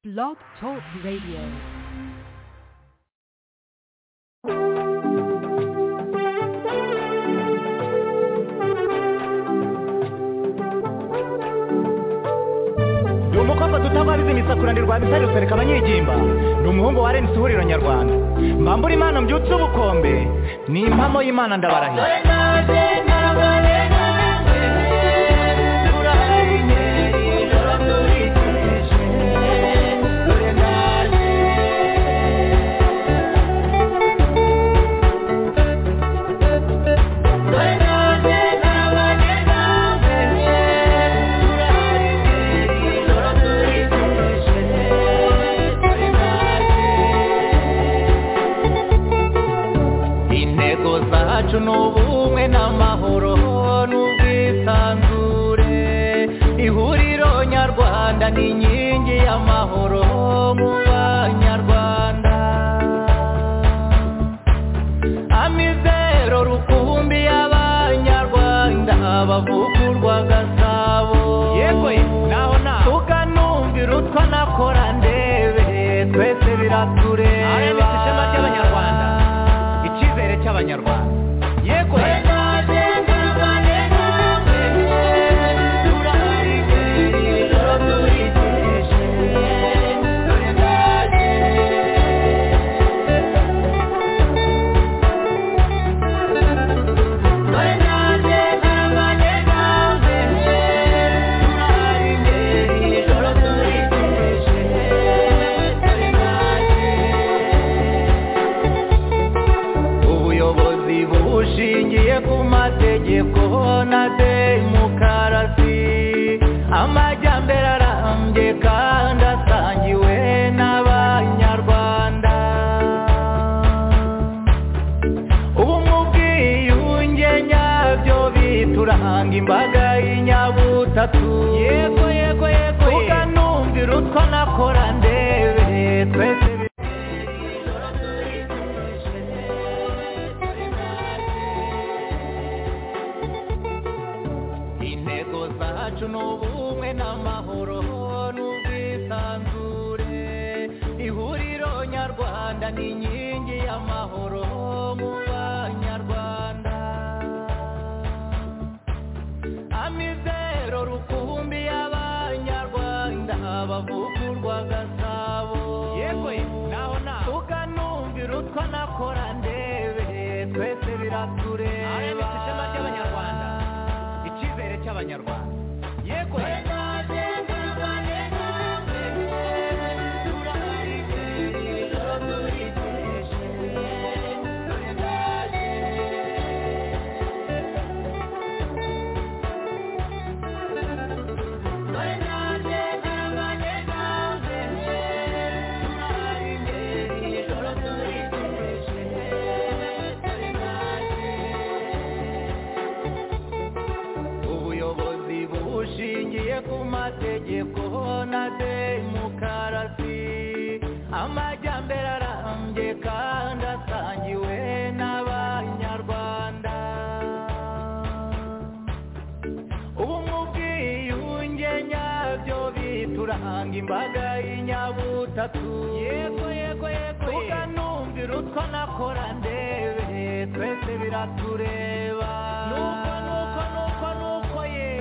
Blog Talk Radio. ni umukobwa tutababizi imisakurane rwa misari rusereka abanyigimba ni umuhungu wa renisi ihuriro nyarwanda mbambura imana mbyutse ubukombe ni impamo y'imana ndabarahira intego zacu ni ubumwe n'amahoro n'ubwisanzure ihuriro nyarwanda ni inkingi y'amahoro mu banyarwanda amizero rukumbi y'abanyarwanda bavugurwa gasabo yego naho naho tukanumvira utwa nakora ndebe twese biratureba RMS ishema ry'Abanyarwanda. icyizere cy'abanyarwanda yego ubuyobozi bushingiye ku mategeko na demokarasi amajyambere arambye kandi asangiwe n'abanyarwanda ubumwe ubwiyunge nyabyo bituranga imbaga y'inyabutatu yego yego yego tukanumvira utwo nakora ndebe twese bi- intego zacu ni ubumwe n'amahoro n'ubwisanzure ihuriro nyarwanda ni inkingi y'amahoro mu banyarwanda amizero rukumbi y'abanyarwanda bavugurwa gasabo yego naho naho tukanumvira utwa nakora ndebe twese biratureba RMS ishema ry'Abanyarwanda. icyizere cy'abanyarwanda yego ubuyobozi bushingiye ku mategeko na demokarasi amajyambere arambye kandi asangiwe n'abanyarwanda ubumwe ubwiyunge nyabyo bituranga imbaga y'inyabutatu yego yego yego tukanumvira utwo nakora ndebe twese biratureba nuko nuko nuko nuko ye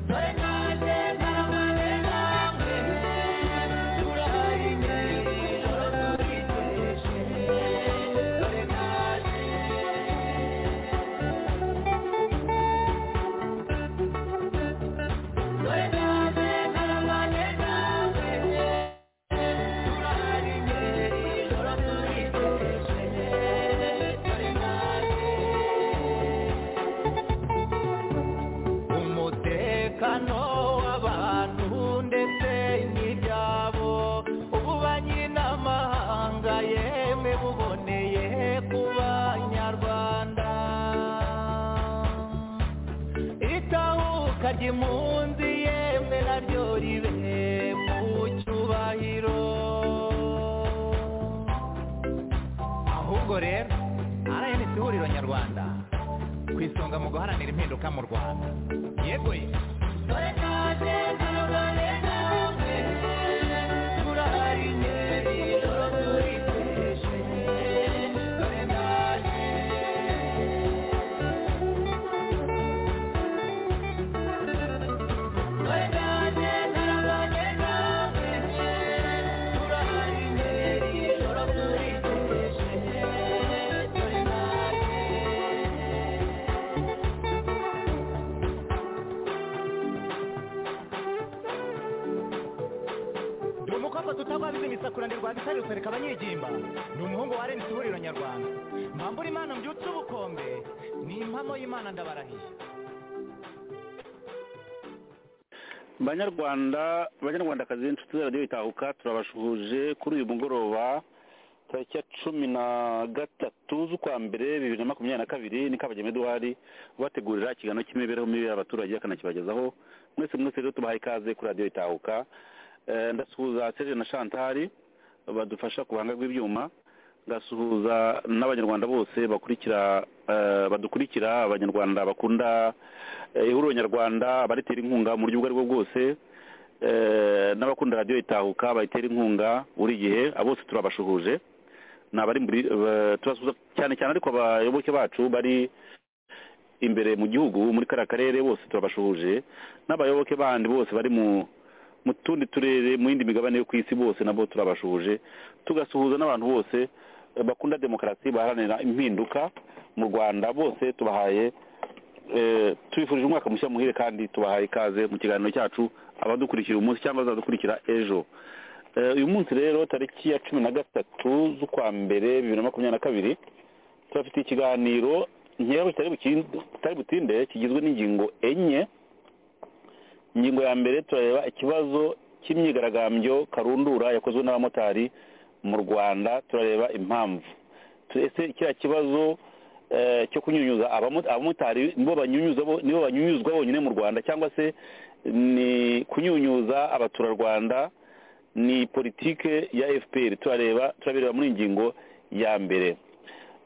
dore nanjye narabaye namwe turahari ijoro turiteje dore nanjye dore nanjye narabaye namwe turahari ijoro turiteje dore nanjye umutekano w'abantu ndetse n'ibyabo ubu ba nyir'amahanga yemwe buboneye ku banyarwanda itahuka ry'impunzi yemwe naryo ribe mu cyubahiro ahubwo rero RNC ihuriro nyarwanda ku isonga mu guharanira impinduka mu rwanda yeguye mukamba tutagwabiza imisakura ndi rwabisarirutse reka abanyigimba ni umuhungu warenze ihuriro nyarwanda mbambura imana mbyutse ubukombe ni impamo y'imana ndabarahiye banyarwanda banyarwandakazi inshuti za radiyo itahuka turabashuhuje kuri uyu mugoroba tariki ya cumi na gatatu z'ukwa mbere bibiri na makumyabiri na kabiri ni kabagema eduwari ubategurira ikiganiro cy'imibereho mibi y'abaturage akanakibagezaho mwese mwese rero tubahaye ikaze kuri radiyo itahuka Eh, ndasuhuza serge na shantari badufasha ku buhanga bw'ibyuma ngasuhuza n'abanyarwanda bose bakurikira eh, badukurikira abanyarwanda bakunda eh, ihuriro nyarwanda abaritera inkunga mu buryo ubwo aribwo bwose eh, n'abakunda radiyo itahuka bayitera inkunga buri gihe abo bose turabashuhuje ni abari muri ba- turasuhuza cyane cyane ariko abayoboke bacu bari imbere mu gihugu muri kariya karere bose turabashuhuje n'abayoboke bandi bose bari mu mu tundi turere mu yindi migabane yo ku isi bose nabo turabashuhuje tugasuhuza n'abantu bose eh, bakunda demokarasi baharanira impinduka mu rwanda bose tubahaye eh, tubifurije umwaka mushya muhire kandi tubahaye ikaze mu kiganiro cyacu abadukurikira uyu munsi cyangwa abazadukurikira ejo Eh, uyu munsi rero tariki ya cumi na gatatu z'ukwa mbere bibiri na makumyabiri na kabiri turafite ikiganiro nkewe kitari bukin- kitari butinde kigizwe n'ingingo enye ingingo ya mbere turareba ikibazo cy'imyigaragambyo karundura yakozwe n'abamotari mu rwanda turareba impamvu Tu- ese kiriya kibazo eh, cyo kunyunyuza abamo- abamotari nibo banyunyuza bo- nibo banyunyuzwa bonyine mu rwanda cyangwa se ni kunyunyuza abaturarwanda ni politike ya fpr turareba turabireba muri ingingo ya mbere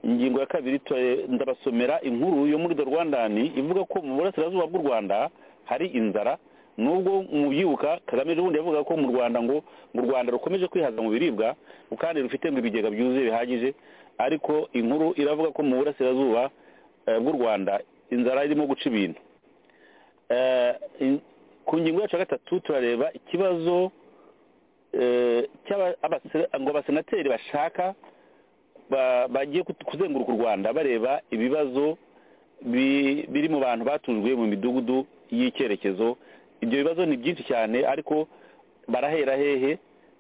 ingingo ya kabiri tura- ndabasomera inkuru yo muri the rwandan ivuga ko mu burasirazuba bw'u rwanda hari inzara nubwo mubyibuka kagame ejo bundi yavugaga ko mu rwanda ngo mu rwanda rukomeje kwihaza mu biribwa kandi rufite ngo ibigega byuzuye bihagije ariko inkuru iravuga ko mu burasirazuba eh, bw'u rwanda inzara irimo guca ibintu Eh, in- ku ngingo yacu ya gatatu turareba ikibazo eh, cy'aba- abase- ngo abasenateri bashaka ba- bagiye kut- kuzenguruka u rwanda bareba ibibazo bi- biri mu bantu batujwe mu midugudu y'icyerekezo ibyo bibazo ni byinshi cyane ariko barahera hehe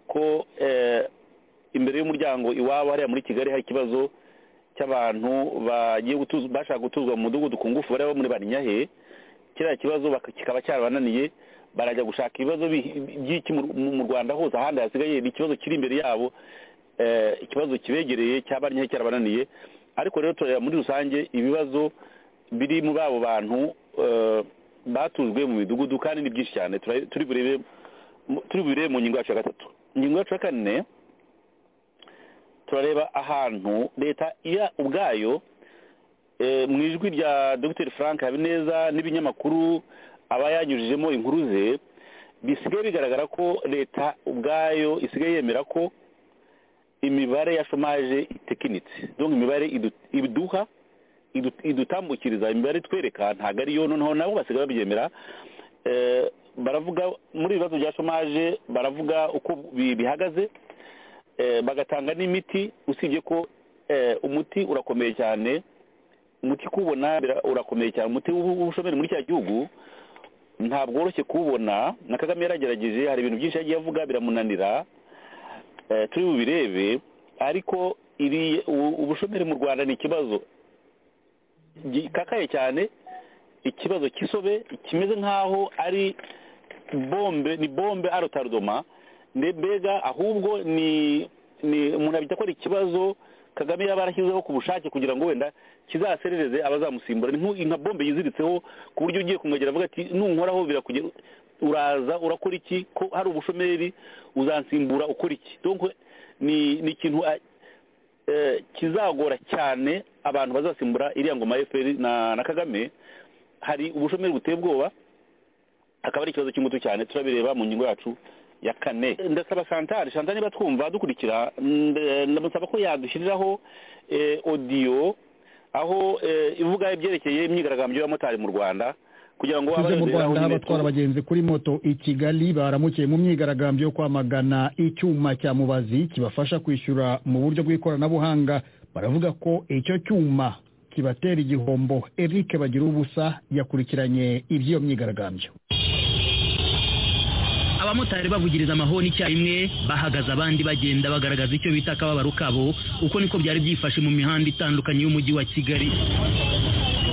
ko eh, imbere y'umuryango iwabo hariya muri kigali hari ikibazo cy'abantu bagiye gutuza bashaka gutuzwa mu mudugudu ku ngufu bari bamuri barinyahe kiriya kibazo baka- kikaba cyarabananiye barajya gushaka ibibazo bi- by'iki mu- mu mu rwanda hose ahandi hasigaye ni ikibazo kiri imbere yabo eh, ikibazo kibegereye cyabanyehe cyarabananiye ariko rero turareba muri rusange ibibazo biri muri abo bantu eh, batujwe mu midugudu kandi ni byinshi cyane Tura- turi burebe mu- turi burebe mu ngingo yacu ya gatatu ingingo yacu ya kane turareba ahantu leta iya ubwayo eh, mu ijwi rya dr frank habineza n'ibinyamakuru aba yanyujijemo inkuru ze bisigaye bigaragara ko leta ubwayo isigaye yemera ko imibare ya shomaje itekinitse donc imibare idu- iduha idu- idutambukiriza imibare itwereka ntabwo ariyo noneho nabo basigaye babyemera Eh, baravuga muri ibibazo bya shomaje baravuga uko bi- bihagaze Eh, bagatanga n'imiti usibye ko eh, umuti urakomeye cyane umuti kuwubona bira- urakomeye cyane umuti w'ubu- w'ubushomeri muri cya gihugu ntabwo woroshye kuwubona na kagame yaragerageje hari ibintu byinshi yagiye avuga biramunanira Eh, turi bubirebe ariko iri u- ubushomeri mu rwanda ni ikibazo gikakaye cyane ikibazo cy'isobe kimeze nk'aho ari bombe ni bombe arotardoma mbega ahubwo ni ni umuntu abita ko ari ikibazo kagame yaba yarashyizeho ku bushake kugira ngo wenda kizaserereze abazamusimbura ni nk'u- nka bombe yiziritseho ku buryo ugiye kumwegera avuga ati nunkoraho birakugera uraza urakora iki ko hari ubushomeri uzansimbura ukora iki donc ni ni ikintu a- eh, kizagora cyane abantu bazasimbura iriya ngoma ya FPR na, na Kagame hari ubushomeri buteye ubwoba akaba ari ikibazo cy'ingutu cyane turabireba mu ngingo yacu ya kane ndasaba shantari shantari niba twumva dukurikira nde- ndamusaba ko yadushyiriraho eh, odiyo aho eh, ivuga ibyerekeye imyigaragambyo y'abamotari mu rwanda kugira ngo tuze mu abayoberaho rwanda nyine abatwara tu- abagenzi kuri moto i kigali baramukiye mu myigaragambyo yo kwamagana icyuma cya mubazi kibafasha kwishyura mu buryo bw'ikoranabuhanga baravuga ko icyo cyuma kibatera igihombo eric bagira ubusa yakurikiranye iby'iyo myigaragambyo abamotari bavugiriza amahoni icyarimwe bahagaze abandi bagenda bagaragaza icyo bita akababaro kabo uko niko byari byifashe mu mihanda itandukanye y'umujyi wa kigali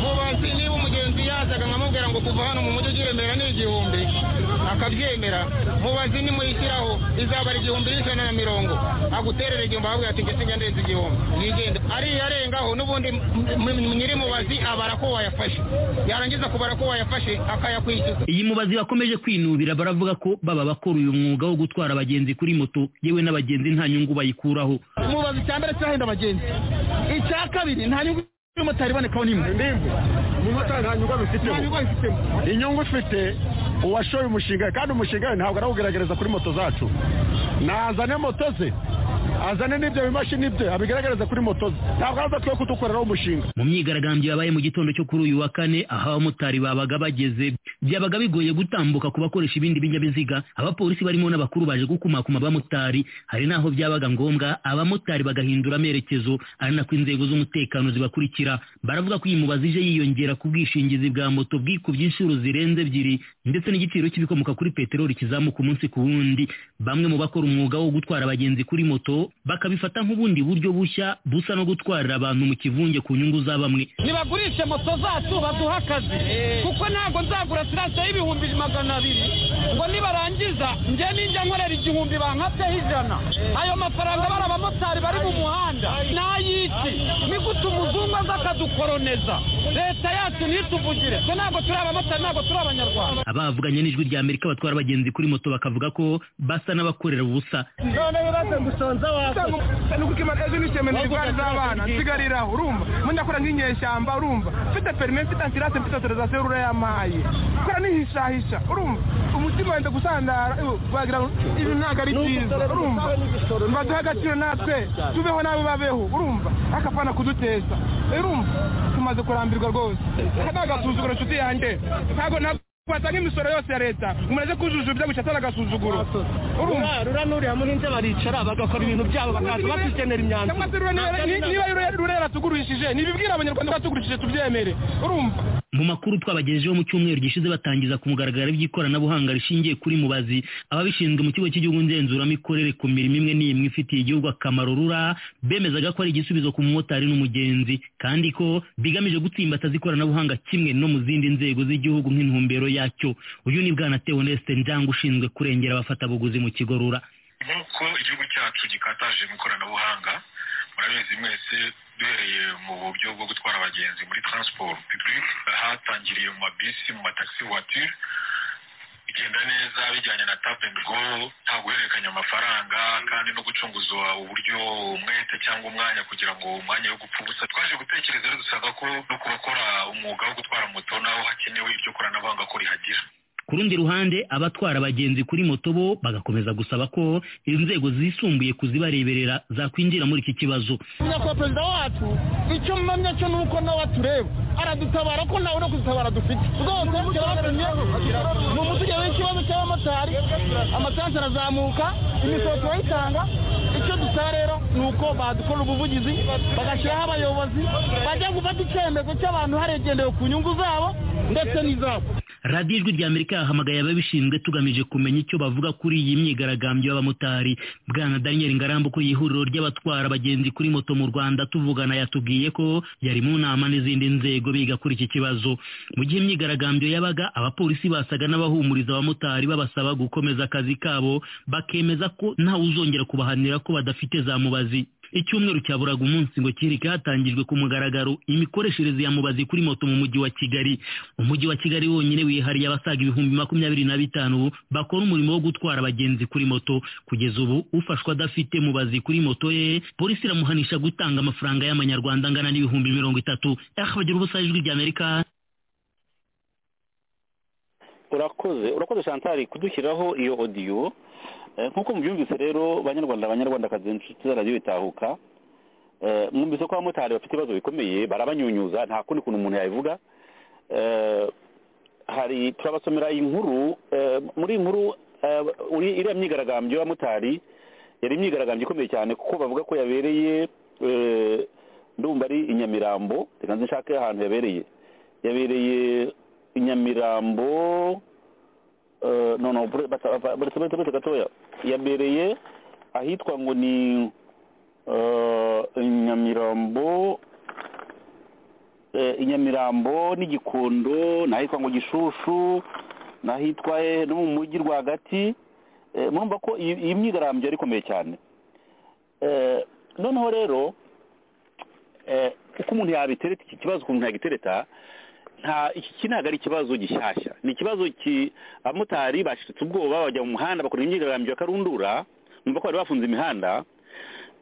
mubazi niba umugenzi yazaga nkamubwira ngo kuva hano mu mujyi ujya i Remera ni igihumbi akabyemera mubazi nimuyishyiraho izaba ari igihumbi n'ijana na mirongo aguterera igihumbi ahabwa ati njye sinjya ndenza igihumbi yigenda ariyo arengaho n'ubundi m- m- nyiri mubazi abara ko wayafashe yarangiza kubara ko wayafashe akayakwishyuza iyi mubazi bakomeje kwinubira baravuga ko baba bakora uyu mwuga wo gutwara abagenzi kuri moto yewe n'abagenzi nta nyungu bayikuraho mubazi icya mbere kirahenda abagenzi icya kabiri nta nyungu y'umumotari ibonekaho n'imwe umumotari nta nyungu abifitemo inyungu ufite uwashoye umushinga we, kandi umushinga we ntabwo arawugerageza kuri moto zacu nazane moto ze azane n'ibyo bimashini bye abigaragariza kuri moto ze ntabwo aradakwiye kudukoreraho umushinga mu myigaragambyo yabaye mu gitondo cyo kuri uyu wa kane aho abamotari babaga bageze byabaga bigoye gutambuka ku bakoresha ibindi binyabiziga abapolisi barimo n'abakuru baje gukumakuma abamotari hari n'aho byabaga ngombwa abamotari bagahindura amerekezo ari nako inzego z'umutekano zibakurikira baravuga ko iyi mubazi ije yiyongera ku bwishingizi bwa moto bwikubye inshuro zirenze ebyiri ndetse n'igiciro cy'ibikomoka kuri peteroli kizamuka umunsi ku wundi bamwe mu bakora umwuga wo gutwara abagenzi kuri moto bakabifata nk'ubundi buryo bushya busa no gutwarira abantu mu kivunge ku nyungu za bamwe nibagurishe moto zacu baduha akazi kuko ntabwo nzagura siransiyo y'ibihumbi magana abiri ngo nibarangiza njye ninjya nkorera igihumbi bankatseho ijana ayo mafaranga bari abamotari bari mu muhanda ni ay'iki ni gute umuzungu aza akadukoroneza leta yacu ntituvugire twe ntabwo turi abamotari ntabwo turi abanyarwanda abavuganye n'ijwi rya amerika batwara abagenzi kuri moto bakavuga ko basa n'abakorera ubusa rura n'uriya muhinzi baricara bagakora ibintu byabo bakaza batugenera imyanzuro mu makuru twabagejejeho mu cyumweru gishize batangiza ku mugaragaro iby'ikoranabuhanga rishingiye kuri mubazi ababishinzwe mu kigo cy'igihugu ngenzuramikorere ku mirimo imwe n'imwe ifitiye igihugu akamaro rura bemezaga ko ari igisubizo ku mumotari n'umugenzi kandi ko bigamije gutsimbataza ikoranabuhanga kimwe no mu zindi nzego z'igihugu nk'intumbero yacyo uyu ni bwana teoneste njanga ushinzwe kurengera abafatabuguzi mu kigo rura nk'uko igihugu cyacu gikataje mu ikoranabuhanga murabizi mwese duhereye mu buryo bwo gutwara abagenzi muri transport publique hatangiriye mu mabisi mu mataxi voiture bigenda neza bijyanye na tap and go nta guhererekanya amafaranga kandi no gucunguzwa uburyo umwete cyangwa umwanya kugira ngo umwanya wo gupfa ubusa twaje gutekereza rero dusanga ko no ku bakora umwuga wo gutwara moto naho hakenewe iryo koranabuhanga ko rihagira ku rundi ruhande abatwara abagenzi kuri moto bo bagakomeza gusaba ko inzego zisumbuye kuzibareberera zakwinjira muri iki kibazo nyakubahwa perezida wacu icyo mpamya cyo ni uko nawe atureba aradutabara ko nawe no kudutabara dufite rwose turababonye ni umuvugizi w'ikibazo cy'abamotari amasansi arazamuka imisoro turayitanga icyo dusaba rero ni uko badukora ubuvugizi bagashyiraho abayobozi bajya gufata icyemezo cy'abantu haregendewe ku nyungu zabo ndetse n'izabo radiyo ijwi rya amerika yahamagaye ababishinzwe tugamije kumenya icyo bavuga kuri iyi myigaragambyo y'abamotari bwana daniel ngarambu ku ihuriro ry'abatwara abagenzi kuri moto mu rwanda tuvugana yatubwiye ko yari mu nama n'izindi nzego biga kuri iki kibazo mu gihe imyigaragambyo yabaga abapolisi basaga n'abahumuriza abamotari babasaba gukomeza akazi kabo bakemeza ko ntawe uzongera kubahanira ko badafite za mubazi icyumweru cyaburaga umunsi ngo kirike hatangijwe ku mugaragaro imikoreshereze ya mubazi kuri moto mu mujyi wa kigali umujyi wa kigali wonyine wihariye abasaga ibihumbi makumyabiri na bitanu bakora umurimo wo gutwara abagenzi kuri moto kugeza ubu ufashwa adafite mubazi kuri moto ye polisi iramuhanisha gutanga amafaranga y'amanyarwanda angana n'ibihumbi mirongo itatu bagira ubusa ijwi rya amerika urakoze urakoze shantari kudushyiraho iyo odiyo Eh, nk'uko mubyumvise rero banyarwanda abanyarwandakazi inshuti z'aradiyo itahuka eh, mwumvise ko abamotari bafite ibibazo bikomeye barabanyunyuza nta kundi kuntu umuntu yabivuga Eh, hari turabasomera inkuru eh, muri iyi nkuru eh, uri- iriya myigaragambyo y'abamotari yari imyigaragambyo ikomeye cyane kuko bavuga ko yabereye eh, ndumva ari i nyamirambo reka nzi nshake ahantu yabereye yabereye i nyamirambo noneho buretse gatoya yabereye ahitwa ngo ni nyamirambo inyamirambo n'igikondo n'ahitwa ngo gishushu n'ahitwa he no mu mujyi rwagati murumva ko iyi myigarambyo yari ikomeye cyane noneho rero uko umuntu yabitereta iki kibazo ukuntu yagitereta nta iki ntabwo ari ikibazo gishyashya ni ikibazo abamotari bashitse ubwoba bajya mu muhanda bakora imyigaragambyo ya karundura numva ko bari bafunze imihanda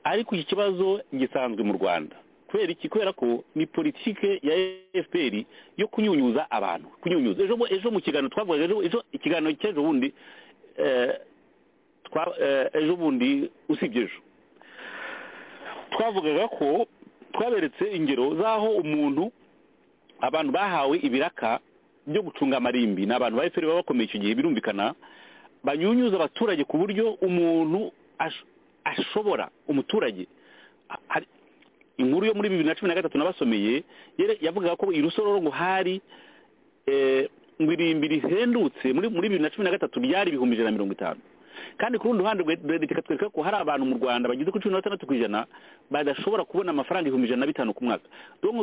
ariko iki kibazo gisanzwe mu rwanda kubera iki kubera ko ni politike ya fpr yo kunyunyuza abantu kunyunyuza ejo mu kiganiro twavugaga ejo ikiganiro cy'ejo bundi ejo bundi usibye ejo twavugaga ko twaberetse ingero z'aho umuntu abantu bahawe ibiraka byo gucunga amarimbi ni abantu ba efuperi baba bakomeye icyo gihe birumvikana banyunyuza abaturage ku buryo umuntu ashobora umuturage inkuru yo muri bibiri na cumi na gatatu nabasomeye yavugaga ko i rusororo ngo hari ngo irimbi rihendutse muri bibiri na cumi na gatatu ryari ibihumbi ijana na mirongo itanu kandi ku rundi ruhande leta ikatwereka ko hari abantu mu rwanda bageze kuri cumi na batandatu ku ijana badashobora kubona amafaranga ibihumbi ijana na bitanu ku mwaka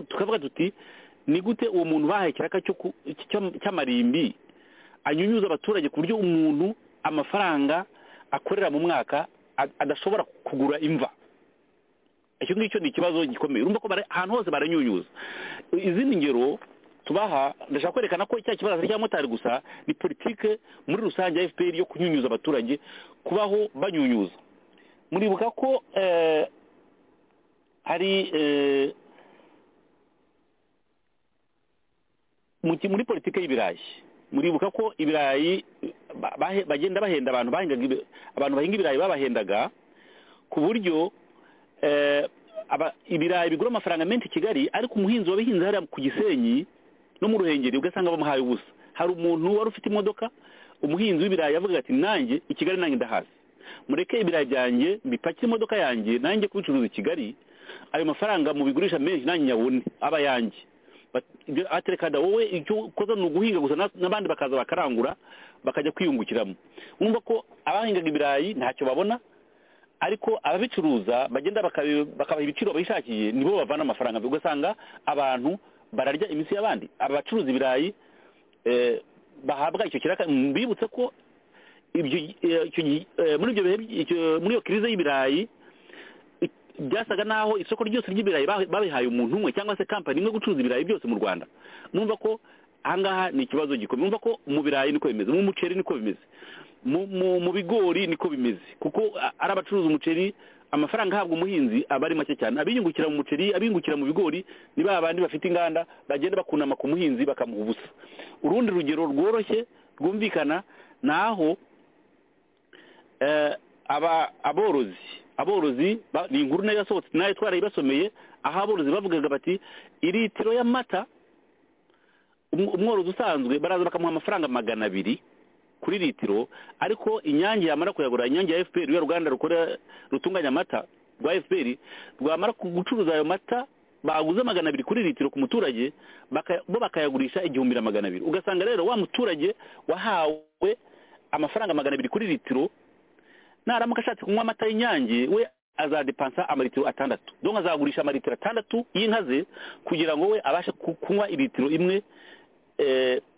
tukavuga tuti ni gute uwo muntu bahaye ikiraka cy'amarimbi anyunyuza abaturage ku buryo umuntu amafaranga akorera mu mwaka adashobora kugura imva icyo ngicyo ni ikibazo gikomeye urumva ko ahantu hose baranyunyuza izindi ngero tubaha ndashaka kwerekana ko cya kibazo cy'abamotari gusa ni politike muri rusange ya fpr yo kunyunyuza abaturage kubaho banyunyuza muribuka ko hari muri politiki y'ibirayi muribuka ko ibirayi bagenda bahenda abantu abantu bahinga ibirayi babahendaga ku buryo ibirayi bigura amafaranga menshi i kigali ariko umuhinzi wabihinze hariya ku gisenyi no mu ruhengeri ugasanga bamuhaye ubusa hari umuntu wari ufite imodoka umuhinzi w'ibirayi yavuga ati nanjye i kigali nanjye ndahazi mureke ibirayi byanjye bipakire imodoka yanjye nanjye kubicuruza i kigali ayo mafaranga mubigurisha menshi nanjye nyabone aba yanjye aterekada wowe icyo ukoze ni uguhinga gusa n'abandi bakaza bakarangura bakajya kwiyungukiramo wumva ko abahingaga ibirayi ntacyo babona ariko ababicuruza bagenda bakabaha ibiciro bishakiye nibo bavana amafaranga ugasanga abantu bararya iminsi y'abandi aba bacuruza ibirayi bahabwa icyo kiraka bibutse ko muri ibyo muri iyo kirize y'ibirayi byasaga naho isoko ryose ry'ibirayi babihaye umuntu umwe cyangwa se kampani imwe gucuruza ibirayi byose mu rwanda mwumva ko ahangaha ni ikibazo gikomeye mwumva ko mu birayi niko bimeze mu muceri niko bimeze mu bigori niko bimeze kuko ari abacuruza umuceri amafaranga ahabwa umuhinzi aba ari make cyane abiyungukira mu muceri abiyungukira mu bigori ni ba bandi bafite inganda bagenda bakunama ku muhinzi bakamuha ubusa urundi rugero rworoshye rwumvikana ni aho aborozi aborozi ni inkuru nayo yasohotse nayo twarayibasomeye aho aborozi bavugaga bati iritiro y'amata umworozi usanzwe baraza bakamuha amafaranga magana abiri kuri litiro ariko inyange yamara kuyagura inyange ya fpr ya ruganda rukora rutunganya amata rwa fpr rwamara gucuruza ayo mata baguze magana abiri kuri litiro ku muturage bo bakayagurisha igihumbi na magana abiri ugasanga rero wa muturage wahawe amafaranga magana abiri kuri litiro naramuka ashatse kunywa amata y'inyange we azadepansa amaritiro atandatu donka azagurisha amaritiro atandatu y'inka ze kugira ngo we abashe kunywa iritiro imwe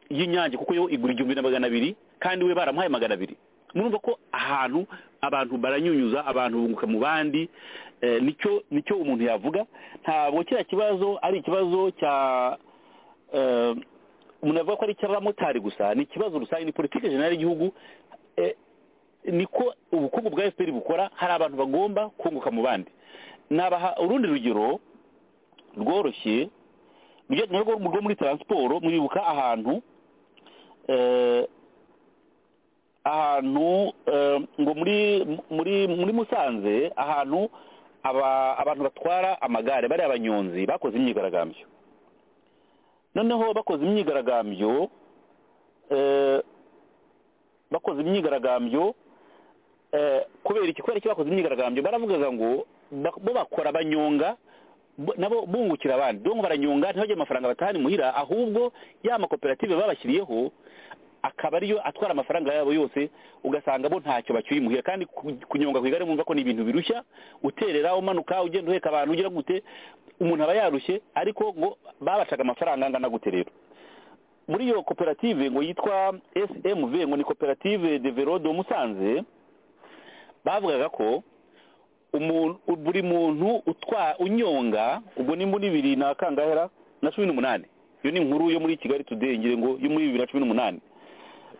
y'inyange kuko yo igura igihumbi na magana abiri kandi we baramuhaye magana abiri murumva ko ahantu abantu baranyunyuza abantu bunguka mu bandi nicyo nicyo umuntu yavuga ntabwo kiriya kibazo ari ikibazo cya umuntu yavuga ko ari icy'abamotari gusa ni ikibazo rusange ni politiki jenera y'igihugu niko ubukungu bwa efuperi bukora hari abantu bagomba kunguka mu bandi nabaha urundi rugero rworoshye rwo muri taransiporo mwibuka ahantu ahantu ngo muri muri muri musanze ahantu abantu batwara amagare bari abanyonzi bakoze imyigaragambyo noneho bakoze imyigaragambyo bakoze imyigaragambyo kubera iki kubera iki bakoze imyigaragambyo baravugaga ngo bo bakora banyonga nabo bungukira abandi dore baranyonga ntibajye amafaranga batahana imuhira ahubwo ya makoperative babashyiriyeho akaba ariyo atwara amafaranga yabo yose ugasanga bo ntacyo bacyuye imuhira kandi ku- kunyonga ku igare mwumva ko ni ibintu birushya uterera umanuka ugenda uheka abantu ugira gute umuntu aba yarushye ariko ngo babacaga amafaranga angana gute rero muri iyo koperative ngo yitwa smv ngo ni koperative de velo de musanze bavugaga ko umuntu buri muntu utwa unyonga ubwo ni muri bibiri na kangahera na cumi n'umunani iyo ni inkuru yo muri kigali today ngira ngo yo muri bibiri na cumi n'umunani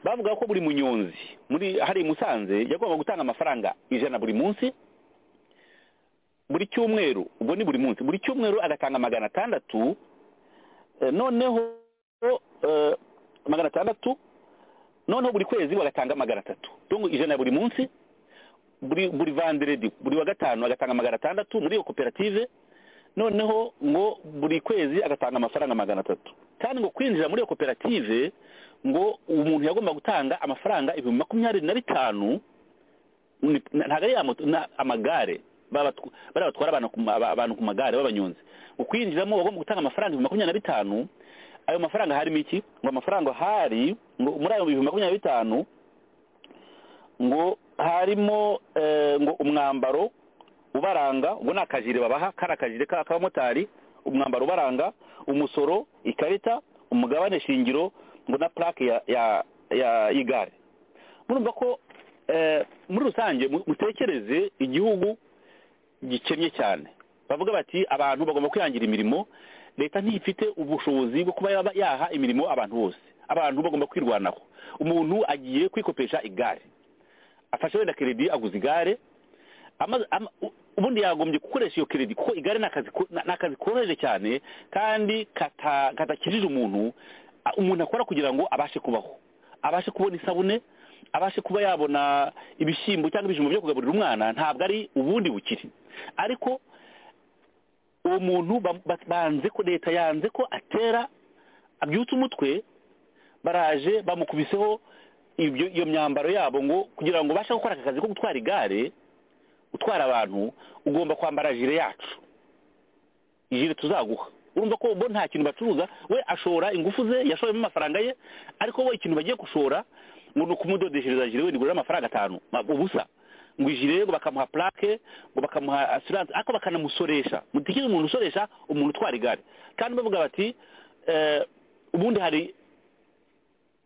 bavuga ko buri munyonzi muri hari i musanze yagomba gutanga amafaranga ijana buri munsi buri cyumweru ubwo ni buri munsi buri cyumweru agatanga magana atandatu Eh, noneho eh, magana atandatu noneho buri kwezi bagatanga magana atatu dongo ijana ya buri munsi buri buri vanderedi buri wa gatanu agatanga magana atandatu muri iyo koperative noneho ngo buri kwezi agatanga amafaranga magana atatu kandi ngo kwinjira muri iyo koperative ngo umuntu yagomba gutanga amafaranga ibihumbi makumyabiri na bitanu ni- na- ntabwo ari ya moto na- amagare baba batw- bariya batwara abantu ku ma- aba- abantu ku magare b'abanyonzi ngo kwinjiramo bagomba gutanga amafaranga ibihumbi makumyabiri na bitanu ayo mafaranga harimo iki ngo amafaranga hari ngo muri ayo bihumbi makumyabiri na bitanu ngo harimo eh, ngo umwambaro ubaranga ubwo ni akajire babaha kari akajire ka- k'abamotari umwambaro ubaranga umusoro ikarita umugabane shingiro ngo na plaque ya ya ya y'igare murumva ko eh, muri rusange mu- mutekereze igihugu gikennye cyane bavuga bati abantu bagomba kwihangira imirimo leta ntifite ubushobozi bwo kuba yaba- yaha imirimo abantu bose abantu bagomba kwirwanaho umuntu agiye kwikopesha igare afashe wenda keredi aguze igare amaze- ama- u- ubundi yagombye gukoresha iyo keredi kuko igare ni akazi ko- ni akazi koroheje cyane kandi kata- katakijije umuntu a- umuntu akora kugira ngo abashe kubaho abashe kubona isabune abashe kuba yabona ibishyimbo cyangwa ibijumba byo kugaburira umwana ntabwo ari ubundi bukire ariko uwo muntu ba- ba- banze ko leta yanze ko atera abyutse umutwe baraje bamukubiseho ibyo iyo myambaro yabo ngo kugira ngo ubashe gukora aka kazi ko gutwara igare utwara abantu ugomba kwambara jire yacu jire tuzaguha urumva ko bo nta kintu bacuruza we ashora ingufu ze yashoyemo amafaranga ye ariko we ikintu bagiye gushora ngo ni ukumudodeshereza jire wenda ugura amafaranga atanu ma- ubusa ngo ijire ngo bakamuha plaque ngo bakamuha assurance ariko bakanamusoresha mutikire umuntu usoresha umuntu utwara igare kandi bavuga bati eh, ubundi hari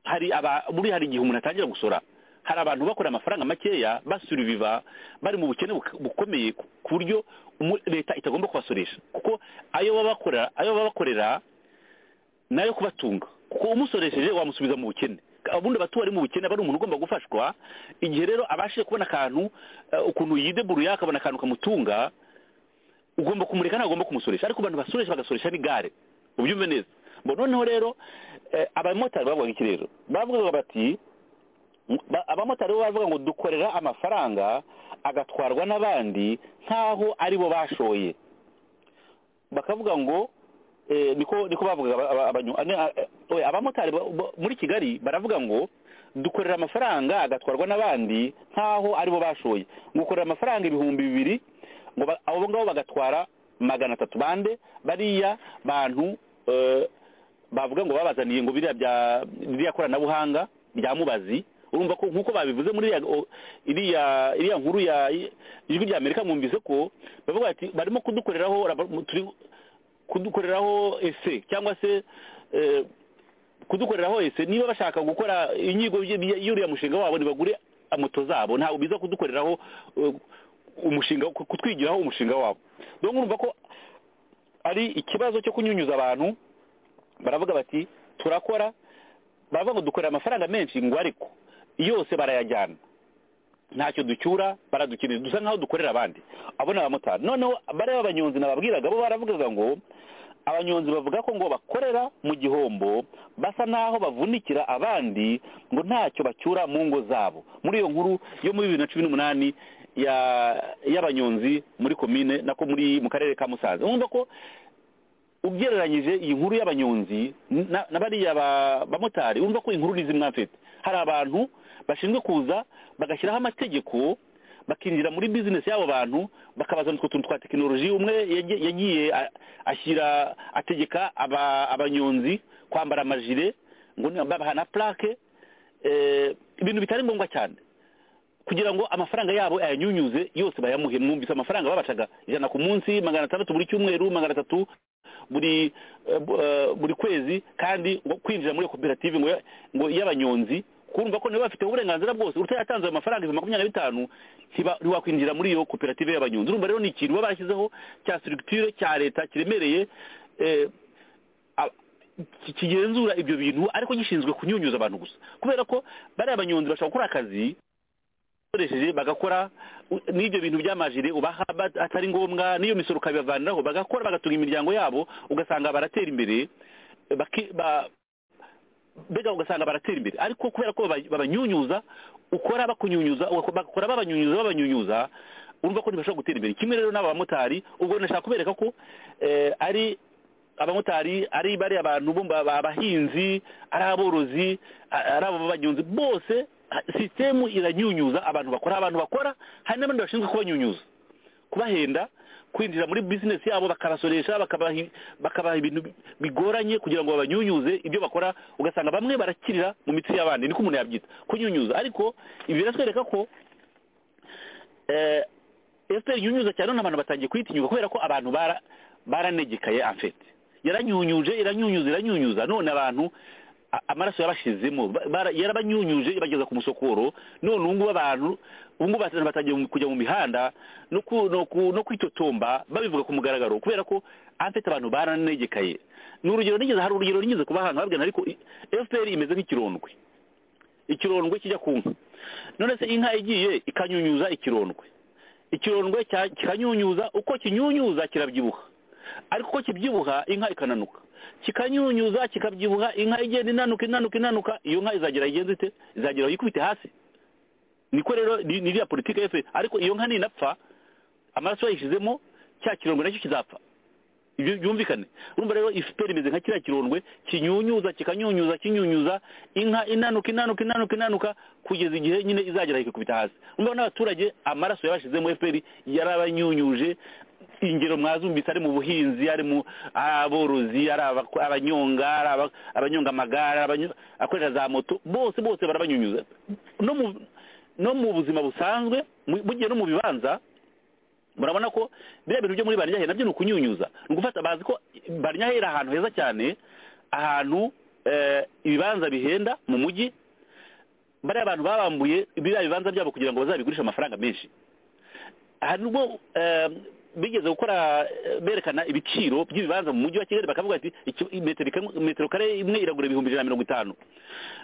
hari aba muri hari igihe umuntu atangira gusora hari abantu bakora amafaranga makeya basuriviva bari mu bukene buk- bukomeye ku ku buryo umu- leta itagomba kubasoresha kuko ayo baba bakora ayo baba bakorera nayo kubatunga kuko umusoresheje wamusubiza mu bukene ubundi abatuye ari mu bukene aba ari umuntu ugomba gufashwa igihe rero abashije kubona akantu eh, ukuntu yideburuye akabona akantu kamutunga ugomba kumureka ntagomba kumusoresha ariko abantu basoresha bagasoresha n'igare ubyumve neza ngo noneho rero eh, abamotari bavugaga iki rero bavugaga bati ba- abamotari bo bavuga ngo dukorera amafaranga agatwarwa n'abandi nk'aho ari bo bashoye bakavuga ngo eh, niko niko bavugaga aba- aba- abanyu- ane- eh, oya, abamotari ba- ba- muri kigali baravuga ngo dukorera amafaranga agatwarwa n'abandi nk'aho ari bo bashoye ngo ukorera amafaranga ibihumbi bibiri ngo ba- abo ngabo bagatwara magana atatu bande bariya bantu eh, bavuga ngo babazaniye ngo biriya bya biriya koranabuhanga bya mubazi urumva ko nk'uko babivuze muri iriya- o- iriya iriya nkuru ya ijwi rya amerika mwumvise ko bavuga bati barimo kudukoreraho raba- turi kudukoreraho ese cyangwa se eh, kudukoreraho ese niba bashaka gukora inyigo y- y- y'uriya mushinga wabo ntibagure moto zabo ntabwo biza kudukoreraho eh, umushinga kutwigiraho umushinga wabo donc urumva ko ari ikibazo cyo kunyunyuza abantu baravuga bati turakora baravuga ngo dukorera amafaranga menshi ngo ariko yose barayajyana ntacyo ducyura baradukeneye dusa nk'aho dukorera abandi abo ni abamotari noneho bariya abanyonzi nababwiraga bo baravugaga ngo abanyonzi bavuga ko ngo bakorera mu gihombo basa n'aho bavunikira abandi ngo ntacyo bacyura mu ngo zabo muri iyo nkuru yo muri bibiri na cumi n'umunani ya- y'abanyonzi muri komine nako muri mu karere ka musanze urumva ko ugereranyije iyi nkuru y'abanyonzi na- na bariya ba- bamotari urumva ko inkuru ni zimwe mfite hari abantu bashinzwe kuza bagashyiraho amategeko bakinjira muri bizinesi y'abo bantu bakabazana utwo tuntu twa tekinoloji umwe yagiye- yagiye a- ashyira ategeka aba- abanyonzi kwambara amajire ngo ni- babaha na plaque ibintu bitari ngombwa cyane kugira ngo amafaranga yabo ayanyunyuze yose bayamuhe mwumvise amafaranga babacaga ijana ku munsi magana atandatu buri cyumweru magana atatu buri eh, bu- eh, buri kwezi kandi ngo kwinjira muri iyo koperative ngo ya- ngo y'abanyonzi kumva ko niba bafite uburenganzira bwose utayatanze ayo mafaranga ibihumbi makumyabiri na bitanu ntiba- ntiwakwinjira muri iyo koperative y'abanyonzi urumva rero ni ikintu baba bashyizeho cya structure cya leta kiremereye eh, a- ki- kigenzura ibyo bintu ariko gishinzwe kunyunyuza abantu gusa kubera ko bariya abanyonzi bashobora gukora akazi bakoresheje bagakora u- n'ibyo bintu by'amajire ubaha ba- atari ngombwa n'iyo misoro ukabibavaniraho bagakora bagatunga imiryango yabo ugasanga baratera imbere baki- ba- mbega ugasanga baratera imbere ariko kubera ko baba- babanyunyuza ukora bakunyunyuza ugako- bagakora babanyunyuza babanyunyuza urumva ko ntibashobora gutera imbere kimwe rero n'aba bamotari ubwo nashaka kubereka ko eh, ari abamotari ari bariya bantu bo ba- ba- abahinzi ari aborozi a- ari abanyonzi bose ha- sisitemu iranyunyuza abantu bakora abantu bakora hari n'abandi bashinzwe kubanyunyuza kubahenda kwinjira muri bizinesi yabo bakabasoresha bakabaha i- bakabaha ibintu bi- bigoranye kugira ngo babanyunyuze ibyo bakora ugasanga bamwe barakirira mu mitsi y'abandi niko umuntu yabyita kunyunyuza ariko ibi biratwereka ko eh, efuperi inyunyuza cyane none abantu batangiye kuyitinyuka kubera ko abantu bara- baranegekaye amfete yaranyunyuje iranyunyuza iranyunyuza none abantu a- amaraso yabashizemo ba- bara- yarabanyunyuje ibageza ku musokoro none ubu ngubu abantu ubu ngubu abantu batangiye mu- kujya mu mihanda no ku- no ku- no kwitotomba babivuga ku mugaragaro kubera ko amfete abantu baranegekaye ni urugero nigeze hari urugero nigeze kubahanga babwira ariko efuperi imeze nk'ikirondwe ikirondwe kijya ku nka none se inka igiye ikanyunyuza ikirondwe ikirondwe cya- kikanyunyuza uko kinyunyuza kirabyibuha ariko uko kibyibuha inka ikananuka kikanyunyuza kikabyibuha inka igenda inanuka inanuka inanuka iyo nka izagera igenze ite izagera yikubite hasi niko rero ni ni iriya politiki ya FPR. ariko iyo nka ninapfa amaraso yayishyizemo cya kirondwe nacyo kizapfa ibyo byumvikane urumva rero ifuperi imeze nka kiriya kirondwe kinyunyuza kikanyunyuza kinyunyuza inka inanuka inanuka inanuka inanuka kugeza igihe nyine izagera ikikubita hasi urumva n'abaturage amaraso yabashizemo efuperi yarabanyunyuje ingero mwazumvise ari mu buhinzi ari mu ari aborozi ari abako- abanyonga ari aba- abanyonga amagare abanyo- akorera za moto bose bose barabanyunyuza no mu no mu buzima busanzwe mu- bugiye no mu bibanza murabona ko biriya bintu byo muri barinyahe nabyo ni ukunyunyuza ni ugufata bazi ko barinyahe iri ahantu heza cyane ahantu eh, ibibanza bihenda mu mujyi bariya abantu babambuye biriya bibanza byabo kugira ngo bazabigurishe amafaranga menshi aha nubwo eh, bigeze gukora eh, berekana ibiciro by'ibibanza mu mujyi wa kigali bakavuga ati "Iki- metero ikamwe- metero kare imwe iragura ibihumbi ijana na mirongo itanu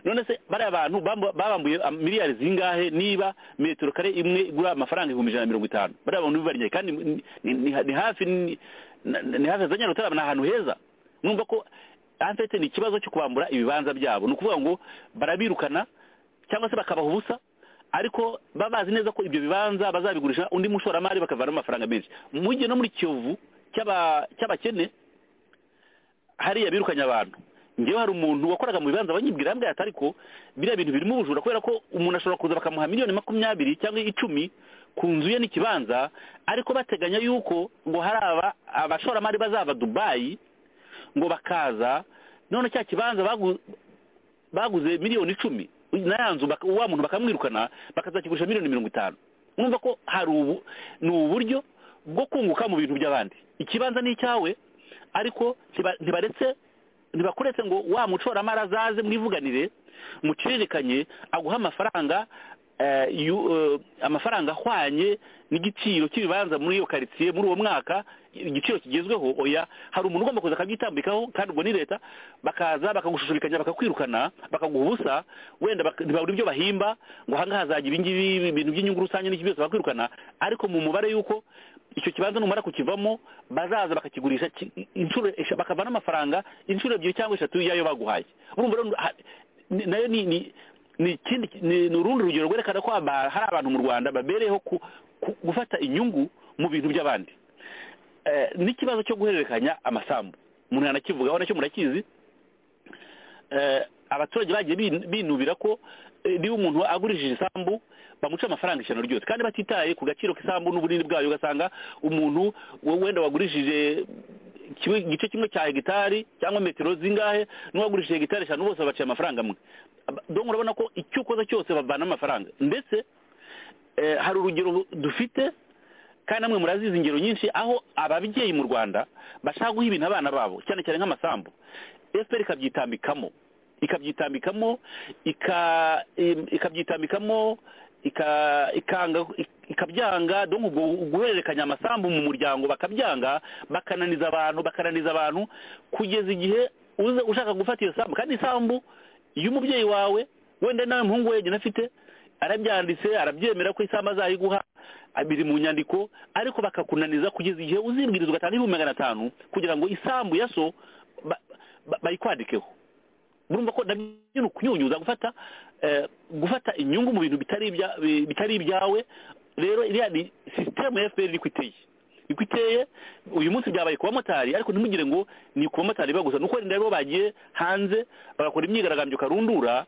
none se bariya bantu bambu- babambuye am- miliyari zingahe niba metero kare imwe igura amafaranga ibihumbi ijana na mirongo itanu bariya bantu bibarinyaye kandi ni- ni ni- ni hafi ni na- ni hafi ya za nyarutarama ni ahantu heza numva ko afite ni ikibazo cyo kubambura ibibanza byabo ni ukuvuga ngo barabirukana cyangwa se bakabaha ubusa ariko baba bazi neza ko ibyo bibanza bazabigurisha undi mushoramari bakavanamo amafaranga menshi mu gihe no muri kiyovu cy'aba- cy'abakene hariya birukanye abantu ngewe hari umuntu wakoraga mu bibanza abanyibwira yambwira ati ariko biriya bintu birimo ubujura kubera ko umuntu ashobora kuza bakamuha miliyoni makumyabiri cyangwa icumi ku nzu ye n'ikibanza ariko bateganya yuko ngo hari aba abashoramari bazava dubayi ngo bakaza none cya kibanza bagu- baguze miliyoni icumi na ya nzu baka- wa muntu bakamwirukana bakazakigurisha miliyoni mirongo itanu mwumva ko hari ubu ni uburyo bwo kunguka mu bintu by'abandi ikibanza ni icyawe ariko ntiba- ntibaretse ntibakuretse ngo wa mucoramari azaze mwivuganire muciririkanye aguha amafaranga eh, yu- eh, amafaranga ahwanye n'igiciro cy'ibibanza muri iyo karitsiye muri uwo mwaka igiciro kigezweho oya hari umuntu ugomba kuza akabyitambikaho kandi ubwo ni leta bakaza bakagushishurikanya bakakwirukana bakaguha ubusa wenda bak- ntibabura ibyo bahimba ngo ahangaha hazagira ibingibi ibintu by'inyungu rusange n'iki byose bakwirukana ariko mu mubare y'uko icyo kibanza numara kukivamo bazaza bakakigurisha ki- inshuro esha- bakavana amafaranga inshuro ebyiri cyangwa eshatu y'ayo baguhaye urumva rero ha- ni- nayo ni ni ni ikindi ni ni urundi rugero rwerekana ko aba- hari abantu mu Rwanda babereyeho ku- ku- gufata inyungu mu bintu by'abandi Eh, n'ikibazo cyo guhererekanya amasambu umuntu yanakivugaho nacyo murakizi eh, abaturage bagiye bin- binubira ko eh, niba umuntu agurishije isambu bamuca amafaranga ijana ryose kandi batitaye ku gaciro k'isambu n'ubunini bwayo ugasanga umuntu we- wenda wagurishije kimwe- igice kimwe cya hegitari cyangwa metero zingahe n'uwagurishije hegitari eshanu bose baciye amafaranga amwe Aba- donc urabona ko icyo ukoze cyose bavana amafaranga ndetse eh, hari urugero dufite kandi namwe murazizi ingero nyinshi aho ababyeyi mu rwanda bashaka guha ibintu abana babo cyane cyane nk'amasambu fpr ikabyitambikamo ikabyitambikamo ika- im- ikabyitambikamo ika- ikanga ikabyanga donc ubwo guhererekanya amasambu mu muryango bakabyanga bakananiza abantu bakananiza abantu kugeza igihe uza ushaka gufata iyo sambu kandi isambu iyo umubyeyi wawe wenda nawe muhungu wenyine afite arabyanditse arabyemera ko isaha azayiguha biri mu nyandiko ariko bakakunaniza kugeza igihe uzibwirizwa atanga ibihumbi magana atanu kugira ngo isambu ya so ba- ba- bayikwandikeho murumva ko nabyo ni ukunyunyuza gufata eh, gufata inyungu mu bintu bitari ibya- bi- bitari ibyawe rero iriya ni sisitemu ya fpr iri kwiteye iko iteye uyu munsi byabaye ku bamotari ariko ntimugire ngo ni ku bamotari bagusa nuko wenda rero bagiye hanze bagakora imyigaragambyo karundura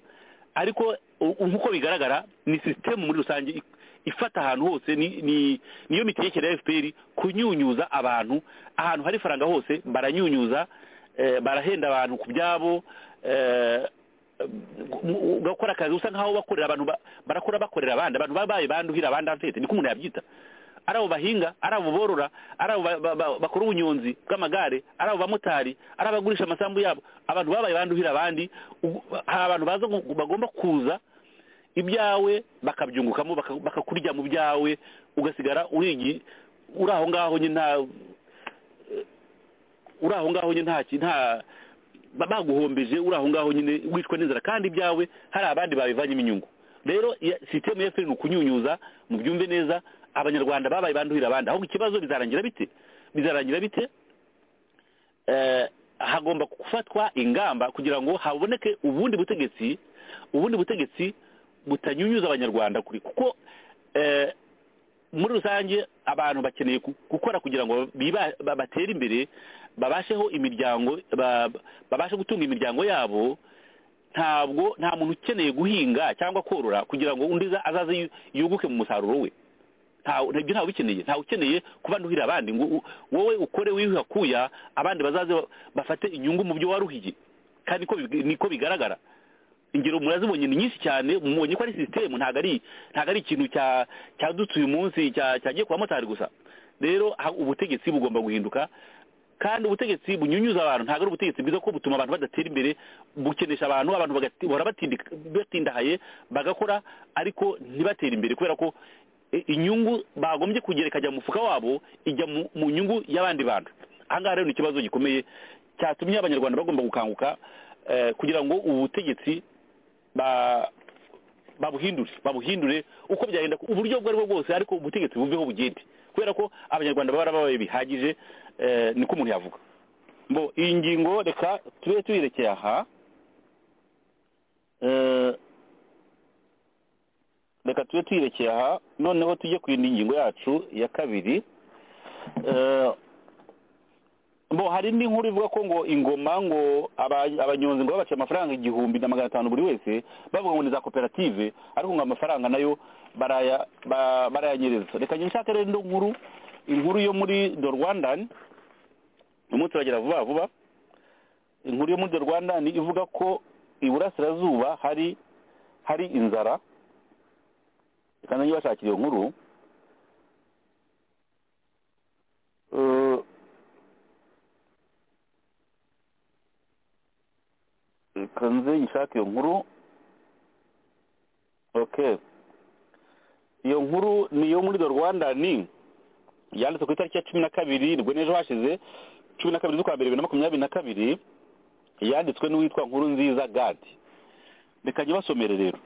ariko u- u- nk'uko bigaragara ni sisitemu muri rusange i- ifata ahantu hose ni- ni- niyo mitegekere ya fpr kunyunyuza abantu ahantu hari faranga hose baranyunyuza eh, barahenda abantu ku byabo eh, mu- u- ugakora akazi usa nk'aho bakorera abantu ba- barakora bakorera abandi abantu babaye banduhira abandi afite niko umuntu yabyita ari abo bahinga ari abo borora ari abo ba- ba- ba- bakora ubunyonzi bw'amagare ari abo bamotari ari abagurisha amasambu yabo abantu babaye banduhira abandi ubu- hari abantu baza gu- bagomba kuza ibyawe bakabyungukamo baka- bakakurya mu byawe ugasigara urigi uri aho ngaho nyine nta uri aho ngaho nyine nta ki- nta ba- baguhombeje uri aho ngaho nyine wicwa n'inzara kandi ibyawe hari abandi babivanyemo inyungu rero iya- sisitemu ya fpr ni ukunyunyuza mu byumve neza abanyarwanda babaye banduhira abandi ahubwo ikibazo bizarangira bite bizarangira bite eh, hagomba gufatwa ingamba kugira ngo haboneke ubundi butegetsi ubundi butegetsi butanyunyuza abanyarwanda kuri kuko eh, muri rusange abantu bakeneye ku- gukora kugira ngo biba- ba- batere imbere babasheho imiryango ba- babashe gutunga imiryango yabo ntabwo nta muntu ukeneye guhinga cyangwa korora kugira ngo undi za- azaze yu- yuguke mu musaruro we ntawe ntabyo ntawe ubikeneye ntawe ukeneye kuba nduhira abandi ngo u- wowe ukore wiyuha kuya abandi bazaze ba- bafate inyungu mu byo waruhiye kandi ko big- niko bigaragara ingero murazibonye ni nyinshi cyane mubonye ko ari sisitemu ntabwo ari ntabwo ari ikintu cya cyadutse uyu munsi cya- cyagiye ku bamotari gusa rero ha- ubutegetsi bugomba guhinduka kandi ubutegetsi bunyunyuza abantu ntabwo ari ubutegetsi bwiza kuko butuma abantu badatera imbere bukenesha abantu abantu bagati- bahora batindi- batindahaye bagakora ariko ntibatere imbere kubera ko i- inyungu bagombye kugerekanya mu mufuka wabo ijya mu- mu nyungu y'abandi bantu ahangaha rero ni ikibazo gikomeye cyatumye abanyarwanda bagomba gukanguka eh, kugira ngo ubu butegetsi ba- babuhindure babuhindure uko byagenda uburyo ubwo aribwo bwose ariko ubutegetsi buveho bugende kubera ko abanyarwanda baba babaye bihagije eh, niko umuntu yavuga bo iyi ngingo reka tube tuyirekeye aha Eh, reka tube tuyirekeye aha noneho tujye ku yindi ngingo yacu ya kabiri Eh, bo hari indi nkuru ivuga ko ngo ingoma ngo aba- abanyonzi ngo babaciye amafaranga igihumbi na magana atanu buri wese bavuga ngo ni za koperative ariko ngo amafaranga nayo baraya- ba- barayanyereza reka njye nshake rero indi nkuru inkuru yo muri do rwandan umunsi uragera vuba vuba inkuru yo muri do rwandan ivuga ko iburasirazuba hari hari inzara reka nanjye bashakira iyo nkuru Eh, reka nze nyishake iyo nkuru okay iyo nkuru ni iyo muri do rwanda ni yanditse ku itariki ya cumi na kabiri nibwo n'ejo hashize cumi na kabiri z'ukwa mbere bibiri na makumyabiri na kabiri yanditswe n'uwitwa nkuru nziza gadi reka njye basomere rero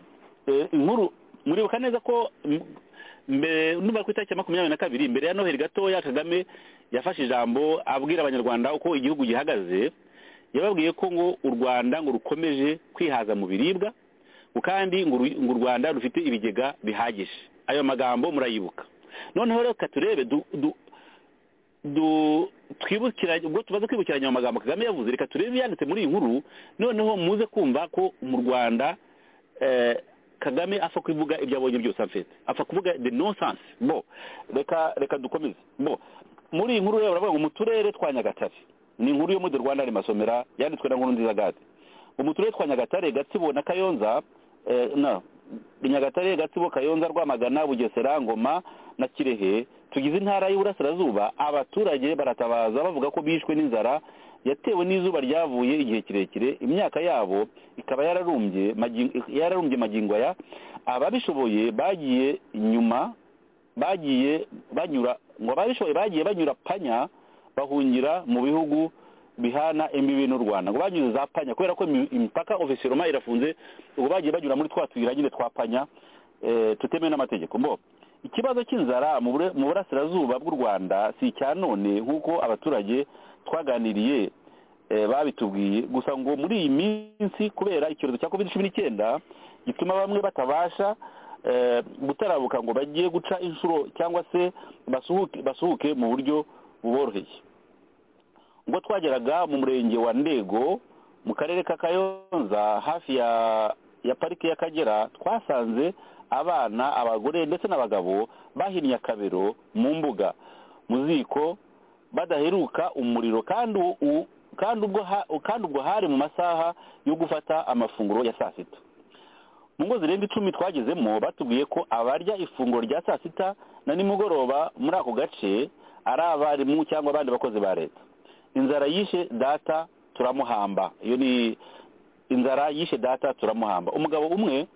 Eh, inkuru muribuka neza ko m- mbere numva ku itariki ya makumyabiri na kabiri mbere ya noheli gatoya kagame yafashe ijambo abwira abanyarwanda uko igihugu gihagaze yababwiye ko ngo u rwanda ngo rukomeje kwihaza mu biribwa ngo kandi ngo ru- ngo u rwanda rufite ibigega bihagije ayo magambo murayibuka noneho rero katurebe du- du- du- twibukiranye ubwo tumaze kwibukiranya ayo magambo kagame yavuze reka turebe ibyanditse muri iyi nkuru noneho muze kumva ko mu rwanda eh, kagame apfa kuvuga ibyo abonye byose amfite apfa kuvuga the nonsense bo reka reka dukomeze bo muri iyi nkuru rero baravuga ngo mu turere twa nyagatare ni inkuru yo muri rwanda masomera yanditswe na nkuru nziza gade mu turere twa nyagatare gatsibo na kayonza eh, na nyagatare gatsibo kayonza rwamagana bugesera ngoma na kirehe tugize intara y'uburasirazuba abaturage baratabaza bavuga ko bishwe n'inzara yatewe n'izuba ryavuye igihe kirekire imyaka yabo ikaba yararumbye magi- yararumbye magingo aya ababishoboye bagiye nyuma bagiye banyura ngo ababishoboye bagiye banyura panya bahungira mu bihugu bihana imbibi n'u rwanda ngo banyuze za panya kubera ko imi- imipaka ofisiroma irafunze ubu bagiye banyura muri twa tuyira nyine twa panya eh, tutemewe n'amategeko mbo ikibazo cy'inzara mu bure- mu burasirazuba bw'u rwanda si icya none nk'uko abaturage twaganiriye eh, babitubwiye gusa ngo muri iyi minsi kubera icyorezo cya covid cumi n'icyenda gituma bamwe batabasha eh, gutarabuka ngo bajye guca inshuro cyangwa se basuhuke basuhuke mu buryo buboroheye ubwo twageraga mu murenge wa ndego mu karere ka kayonza hafi ya ya parike y'akagera twasanze abana abagore ndetse n'abagabo bahinnye akabero mu mbuga mu ziko badaheruka umuriro kandi u- u- kandi ubwo ha- kandi ubwo hari mu masaha yo gufata amafunguro ya saa sita mu ngo zirenga icumi twagezemo batubwiye ko abarya ifunguro rya saa sita na nimugoroba muri ako gace ari abarimu cyangwa abandi bakozi ba leta inzara yishe data turamuhamba iyo ni inzara yishe data turamuhamba umugabo umwe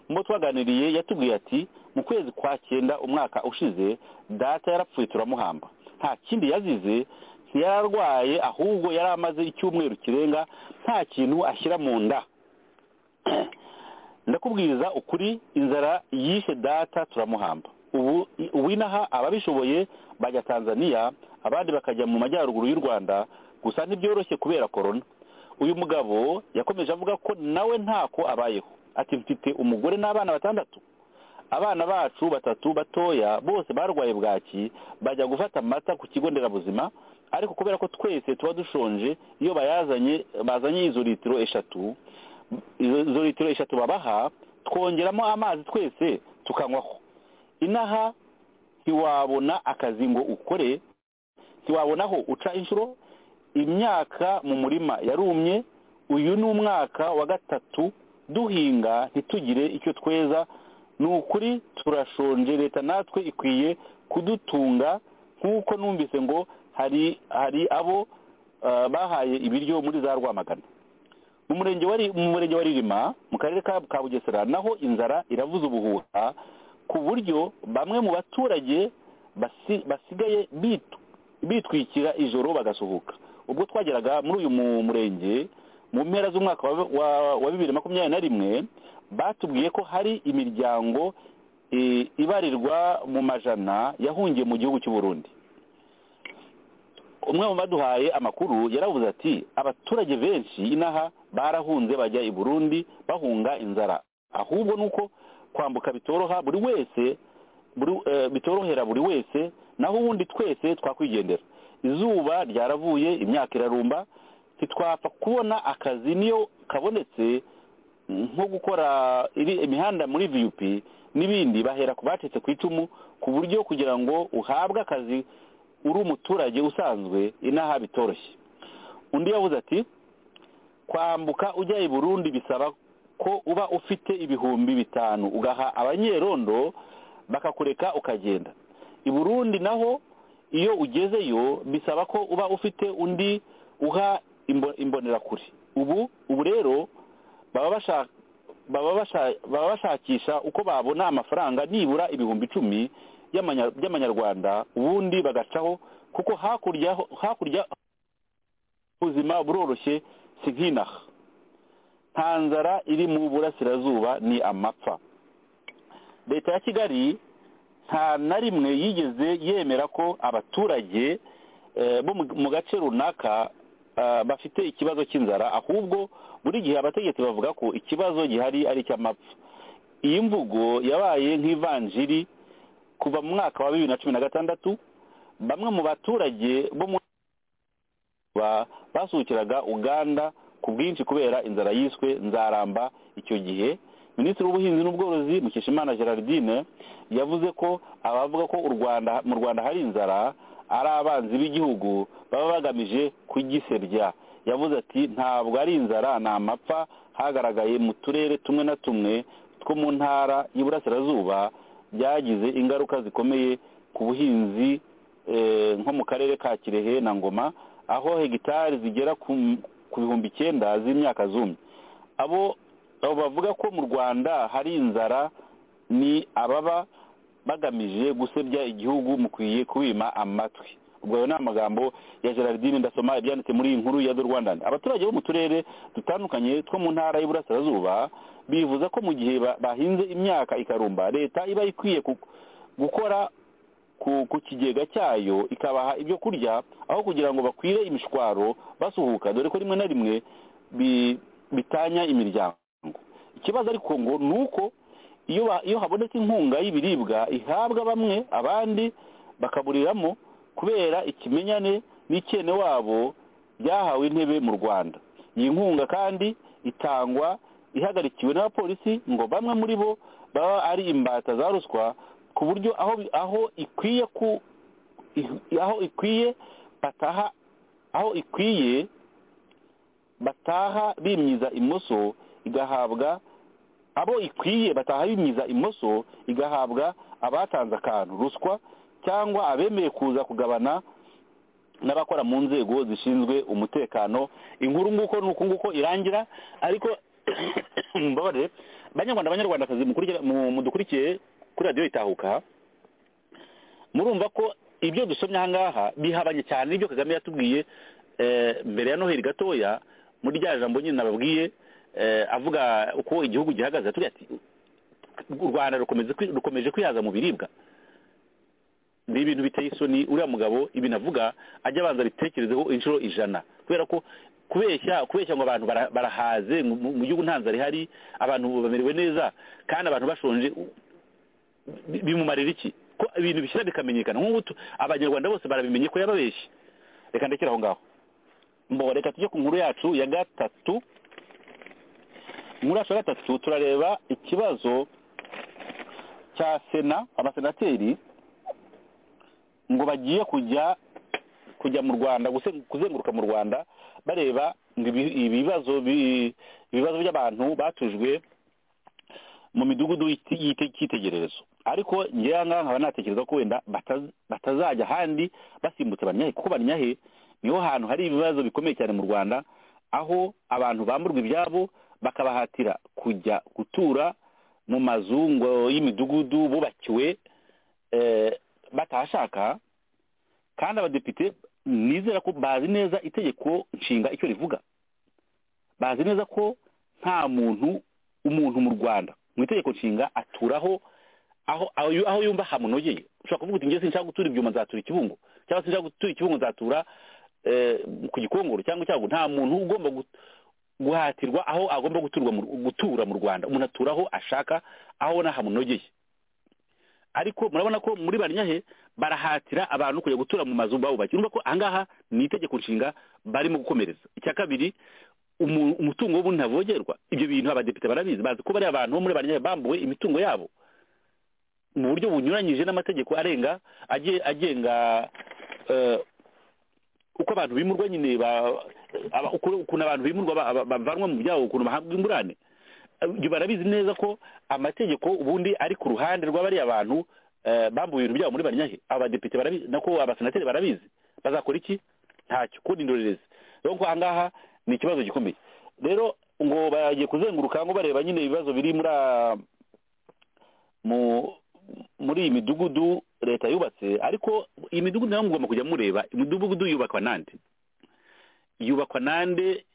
mu bo twaganiriye yatubwiye ati mu kwezi kwa cyenda umwaka ushize data yarapfuye turamuhamba nta kindi yazize ntiyari arwaye ahubwo yari amaze icyumweru kirenga nta kintu ashyira mu nda ndakubwiriza ukuri inzara yishe data turamuhamba ubu ubu inaha ababishoboye bajya tanzania abandi bakajya mu majyaruguru y'u rwanda gusa ntibyoroshye kubera korona uyu mugabo yakomeje avuga ko nawe ntako abayeho ati mfite umugore n'abana batandatu abana bacu batatu batoya bose barwaye bwaki bajya gufata amata ku kigo nderabuzima ariko kubera ko twese tuba dushonje iyo bayazanye bazanye izo litiro eshatu izo izo litiro eshatu babaha twongeramo amazi twese tukanywaho inaha ntiwabona akazi ngo ukore ntiwabonaho uca inshuro imyaka mu murima yarumye uyu ni umwaka wa gatatu duhinga ntitugire icyo tweza ni ukuri turashonje leta natwe ikwiye kudutunga nk'uko numvise ngo hari hari abo ah, bahaye ibiryo muri za rwamagana mu murenge wa Ri- mu murenge wa ririma mu karere ka ka bugesera naho inzara iravuza ubuhuha ku buryo bamwe mu baturage basi- basigaye bitu- bitwikira ijoro bagasuhuka ubwo twageraga muri uyu mu- murenge mu mpera z'umwaka wa- wa- wa bibiri makumyabiri na rimwe batubwiye ko hari imiryango eh, ibarirwa mu majana yahungiye mu gihugu cy'u Burundi umwe mu baduhaye amakuru yaravuze ati abaturage benshi inaha barahunze bajya i burundi bahunga inzara ahubwo ni uko kwambuka bitoroha buri wese buri, eh, bitorohera buri wese naho ubundi twese twakwigendera izuba ryaravuye imyaka irarumba ntitwapfa kubona akazi niyo kabonetse nko gukora iri- imihanda muri vup n'ibindi bahera ku bacitse ku icumu ku buryo kugira ngo uhabwe akazi uri umuturage usanzwe inaha bitoroshye undi yavuze ati kwambuka ujya i burundi bisaba ko uba ufite ibihumbi bitanu ugaha abanyerondo bakakureka ukagenda i burundi naho iyo ugezeyo bisaba ko uba ufite undi uha imbo- imbonerakure ubu ubu rero baba bashaka baba basha- baba bashakisha uko babona amafaranga nibura ibihumbi icumi y'amanya- by'amanyarwanda ubundi bagacaho kuko hakurya ho- hakurya ubuzima buroroshye si nk'inaha nta nzara iri mu burasirazuba ni amapfa leta ya kigali nta na rimwe yigeze yemera ko abaturage eh, bo mu- mu gace runaka ah, bafite ikibazo cy'inzara ahubwo buri gihe abategetsi bavuga ko ikibazo gihari ari icy'amapfa iyi mvugo yabaye nk'ivanjiri kuva mu mwaka wa bibiri na cumi na gatandatu bamwe mu baturage bo mu ba- basuhukiraga uganda ku bwinshi kubera inzara yiswe nzaramba icyo gihe minisitiri w'ubuhinzi n'ubworozi mukeshimana gerardine yavuze ko abavuga ko u rwanda mu rwanda hari inzara ari abanzi b'igihugu baba bagamije kugisebya yavuze ati ntabwo ari inzara ni amapfa hagaragaye mu turere tumwe na tumwe two mu ntara y'iburasirazuba byagize ingaruka zikomeye ku buhinzi nko mu karere ka kirehe na ngoma aho hegitari zigera ku bihumbi icyenda z'imyaka zumye abo bavuga ko mu rwanda hari inzara ni ababa bagamije gusebya igihugu mukwiye kubima amatwi ubwo ayo ni amagambo ya gerardine ndasoma ibyanditse muri iyi nkuru ya do rwandani abaturage bo mu turere dutandukanye two mu ntara y'iburasirazuba bivuza ko mu gihe bahinze imyaka ikarumba leta iba ikwiye gukora ku kigega cyayo ikabaha ibyo kurya aho kugira ngo bakwire imishwaro basuhuka dore ko rimwe na rimwe bitanya imiryango ikibazo ariko ngo ni uko iyo habonetse inkunga y'ibiribwa ihabwa bamwe abandi bakaburiramo kubera ikimenyane n'ikene wabo byahawe intebe mu rwanda iyi nkunga kandi itangwa ihagarikiwe n'abapolisi ngo bamwe muri bo baba ari imbata za ruswa ku buryo aho ikwiye ku aho ikwiye bataha aho ikwiye bataha bimyiza imoso igahabwa abo ikwiye bataha bimyiza imoso igahabwa abatanze akantu ruswa cyangwa abemeye kuza kugabana n'abakora mu nzego zishinzwe umutekano inkuru nguko ni uku nguko irangira ariko mbabarire banyarwanda abanyarwandakazi mudukurikiye kuri radiyo itahuka murumva ko ibyo dusomye aha ngaha bihabanye cyane n'ibyo kagame yatubwiye mbere ya noheli gatoya muri rya jambo nyine nababwiye avuga uko igihugu gihagaze turiya ati u rwanda rukomeje kwihaza mu biribwa ni ibintu biteye isoni uriya mugabo ibintu avuga ajya abanza bitekerezeho inshuro ijana kubera ko kubeshya kubeshya ngo abantu barahaze mu gihugu nta nzara ihari abantu bamerewe neza kandi abantu bashonje bimumarira iki ko ibintu bishyira bikamenyekana nk'ubu abanyarwanda bose barabimenye ko yababeshye reka ndekere aho ngaho mbo reka tujye ku nkuru yacu ya gatatu muri aka gatatu turareba ikibazo cya sena abasenateri ngo bagiye kujya kujya mu rwanda kuzenguruka mu rwanda bareba ibibazo ibibazo by'abantu batujwe mu midugudu y'ikitegererezo ariko ngewe aha ngaha nkaba natekereza ko wenda batazajya ahandi basimbutse banyahe kuko banyahe niho hantu hari ibibazo bikomeye cyane mu rwanda aho abantu bamburwa ibyabo bakabahatira kujya gutura mu mazu ngo y'imidugudu bubakiwe batashaka kandi abadepite nizera ko bazi neza itegeko nshinga icyo rivuga bazi neza ko nta muntu umuntu mu rwanda mu itegeko nshinga aturaho aho yumva hamunogeye ushobora kuvuga uti ngeze nshaka gutura ibyuma nzatura ikibungo cyangwa se nshaka gutura ikibungo nzatura ku gikongoro cyangwa icyago nta muntu ugomba guhatirwa aho agomba gutura mu rwanda umuntu atura aho ashaka aho hamunogeye ariko murabona ko muri banyahe barahatira abantu kujya gutura mu mazu bawubakiye urumva ko ahangaha ni itegeko nshinga barimo gukomereza icya kabiri umutungo w'ubundi ntavogerwa ibyo bintu abadepite barabizi bazi ko bariya abantu bo muri banyahe bambuwe imitungo yabo mu buryo bunyuranyije n'amategeko arenga agenga uko abantu bimurwa nyine ukuntu abantu bimurwa bavanwa mu byabo ukuntu bahabwa ingurane barabizi neza ko amategeko ubundi ari ku ruhande rw'abariya bantu bambuye ibintu byabo muri banyahe abadepite barabizi nako abasenateri barabizi bazakora iki ntacyo kundi indorerezi rero ko ahangaha ni ikibazo gikomeye rero ngo bagiye kuzenguruka ngo bareba nyine ibibazo biri muri muri iyi midugudu leta yubatse ariko iyi midugudu nayo mugomba kujya mureba imidugudu yubakwa nande yubakwa nande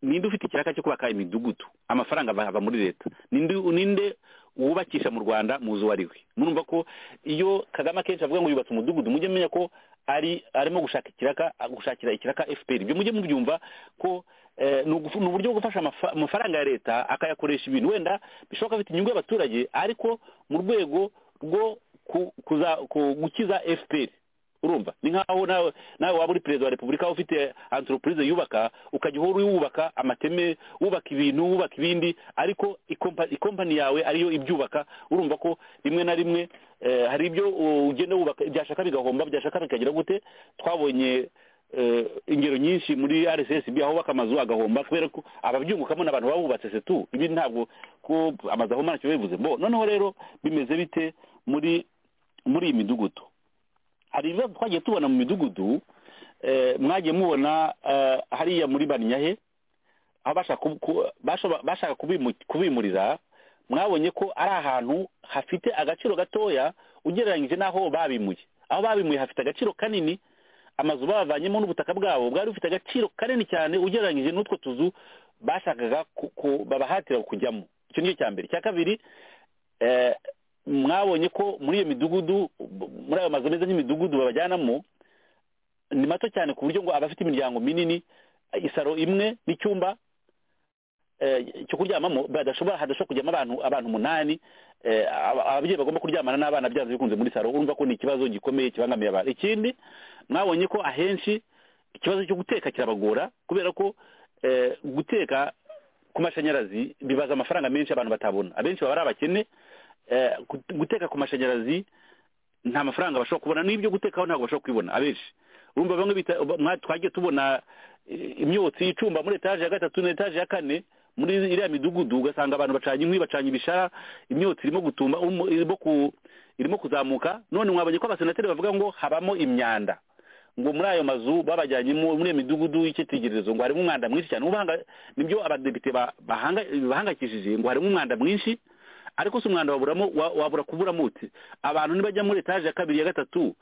ninde ufite ikiraka cyo kubaka imidugudu amafaranga ava muri leta ninde wubakisha mu rwanda muzu wari we murumva ko iyo kagame akenshi avuga ngo yubatse umudugudu mujye mumenya ko ari arimo gushaka ikiraka gushakira ikiraka fpr ibyo mujye mubyumva ko ni uburyo bwo gufasha amafaranga ya leta akayakoresha ibintu wenda bishoboka bifite inyungu y'abaturage ariko mu rwego rwo gukiza fpr urumva ni nk'aho nawe nawe waba uri perezida wa repubulika ufite antoropurize yubaka ukajya uhora wubaka amateme wubaka ibintu wubaka ibindi ariko ikompa- ikompani yawe ariyo ibyubaka urumva ko rimwe na rimwe eh, hari ibyo uh, ugenda wubaka byashaka bigahomba byashaka bikagira gute twabonye eh, ingero nyinshi muri rssb aho bubaka amazu agahomba kubera ko ababyungukamo ni abantu baba bubatse setu ibi ntabwo ko amazu ahomba ntacyo biba bivuze bo noneho rero bimeze bite muri muri iyi midugudu hari ibibazo twagiye tubona mu midugudu eh, mwagiye mubona eh, hariya muri baninyahe aho bashaka ku- ku- bashoba- bashaka kubimu- kubimurira mwabonye ko ari ahantu hafite agaciro gatoya ugereranyije n'aho babimuye aho babimuye hafite agaciro kanini amazu babavanyemo n'ubutaka bwabo bwari bufite agaciro kanini cyane ugereranyije n'utwo tuzu bashakaga ku- ku- babahatira kujyamo icyo ni cyo cya mbere icya kabiri eh, mwabonye ko muri iyo midugudu muri ayo mazu ameze nk'imidugudu babajyanamo ni mato cyane ku buryo ngo abafite imiryango minini isaro imwe n'icyumba eh, cyo kuryamamo badashobora hadashobora kujyamo abantu abantu umunani eh, aba- ababyeyi bagomba kuryamana n'abana byanze bikunze muri saro urumva ko ni ikibazo gikomeye kibangamiye abantu ikindi mwabonye ko ahenshi ikibazo cyo guteka kirabagora kubera ko eh, guteka ku mashanyarazi bibaza amafaranga menshi abantu batabona abenshi baba ari abakene eh, gut- guteka ku mashanyarazi nta mafaranga bashobora kubona n'ibyo gutekaho ntabwo bashobora kubibona abenshi urumva bamwe bita ba- mwa- twagiye tubona eh, imyotsi y'icumba muri etaje ya gatatu na etaje ya kane muri iriya midugudu ugasanga abantu bacanye inkwi bacanye ibishara imyotsi irimo gutumba umu- irimo ku irimo kuzamuka none mwabonye ko abasenateri bavuga ngo habamo imyanda ngo muri ayo mazu babajyanyemo muri iyo midugudu y'icyitegererezo ngo harimo umwanda mwinshi cyane ubanga nibyo abadepite ba- bahanga- bahangayikishije ngo harimo umwanda mwinshi ariko si umwanda waburamo wa- wabura kuburamo uti abantu nibajya muri etaje ya kabiri ya gatatu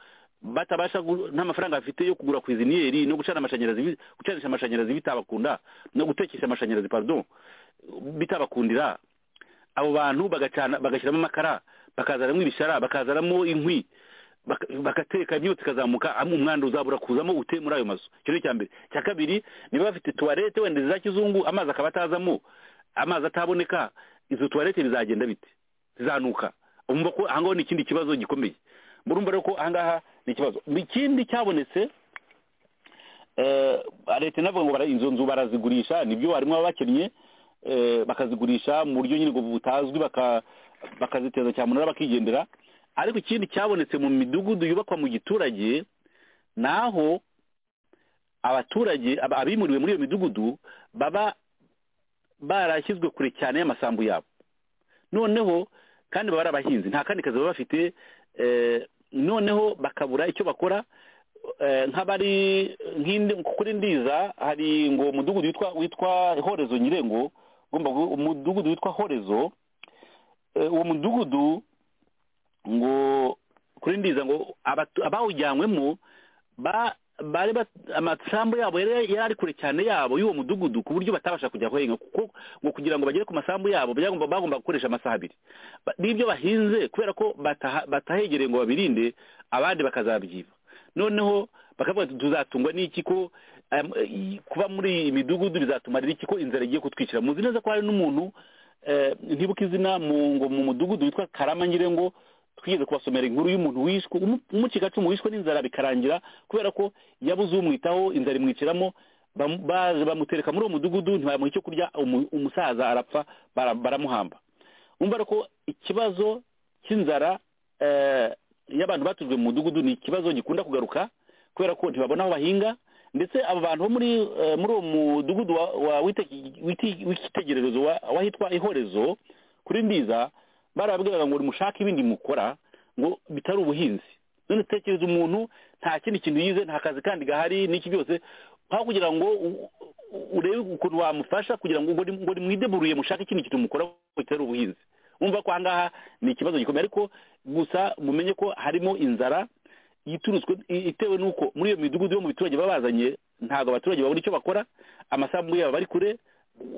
batabasha gu- nta mafaranga bafite yo kugura kwiziniyeri no gucana amashanyarazi bi- gucanisha amashanyarazi bitabakunda no gutekesha amashanyarazi pardon bitabakundira abo bantu bagacana bagashyiramo amakara bakazanamo ibishara bakazanamo inkwi baka- bagateka imyotsi ikazamuka amwe umwanda uzabura kuzamo ute muri ayo mazu icyo ni icya mbere icya kabiri niba bafite tuwarete wenda za kizungu amazi akaba atazamo amazi ataboneka izo tuwarete bizagenda bite zizanuka umva ko aha ngaho ni ikindi kibazo gikomeye murumva rero ko aha ngaha ni ikibazo ikindi cyabonetse eh, leta inavuga ngo bara- izo nzu barazigurisha nibyo harimo abakennye eh, bakazigurisha mu buryo nyine ngo butazwi baka- bakaziteza cyamunara bakigendera ariko ikindi cyabonetse mu midugudu yubakwa mu giturage ni aho abaturage aba- abimuriwe muri iyo midugudu baba barashyizwe kure cyane y'amasambu yabo noneho kandi baba ari abahinzi nta kandi kazi baba bafite eh, noneho bakabura icyo bakora eh, nk'abari nk'indi kuri ndiza hari ngo umudugudu witwa witwa horezo nyirengo ugomba gu- umudugudu witwa horezo Eh, uwo mudugudu ngo kuri ndiza ngo abatu- abawujyanywemo ba bari bat- amasambu yabo yari yari ari kure cyane yabo y'uwo mudugudu ku buryo batabasha kujya guhinga kuko ngo kugira ngo bagere ku masambu yabo byagomba bagomba gukoresha amasaha abiri Ba- n'ibyo bahinze kubera ko bataha- batahegereye ngo babirinde abandi bakazabyiba noneho bakavuga ati tuzatungwa n'iki ko em, i- kuba muri iyi midugudu bizatumarira iki ko inzara igiye kutwicira muzi neza ko hari n'umuntu eh, ntibuka izina mu ngo mu mudugudu witwa karama nyirengo twigeze kubasomera inkuru y'umuntu wishwe umu- umucikacumu wishwe n'inzara bikarangira kubera ko yabuze umwitaho inzara imwiciramo bamu- baje bamutereka muri uwo mudugudu ntibamuha icyo kurya umu- umusaza arapfa bara- baramuhamba umva rero ko ikibazo cy'inzara eh, y'abantu batujwe mu mudugudu ni ikibazo gikunda kugaruka kubera ko ntibabona aho bahinga ndetse abo bantu bo muri eh, muri uwo mudugudu wa- wa- w'iteki- w'iti- w'icyitegererezo wa- wahitwa ihorezo kuri ndiza barababwiraga ngo nimushake ibindi mukora ngo bitari ubuhinzi none tekereza umuntu nta kindi kintu yize nta kazi kandi gahari n'iki byose aho kugira ngo u- u- urebe ukuntu wamufasha kugira ngo ngo ni- ngo nimwideburuye mushake ikindi kintu mukora bitari ubuhinzi umva ko aha ngaha ni ikibazo gikomeye ariko gusa mumenye ko harimo inzara yiturutswe i- itewe n'uko muri iyo midugudu yo mu biturage baba bazanye ntabwo abaturage babona icyo bakora amasambu yabo bari kure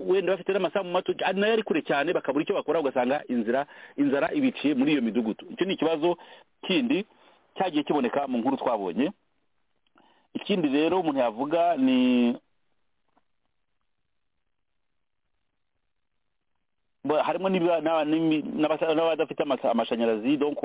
wenda bafite n'amasambu mato ari nayo ari kure cyane bakabura icyo bakora ugasanga inzira inzara ibiciye muri iyo midugudu icyo ni ikibazo kindi cyagiye kiboneka mu nkuru twabonye ikindi rero umuntu yavuga ni Bo- harimo n'iba- n'aba- n'imi- n'abasa- n'abadafite amasa- amashanyarazi donc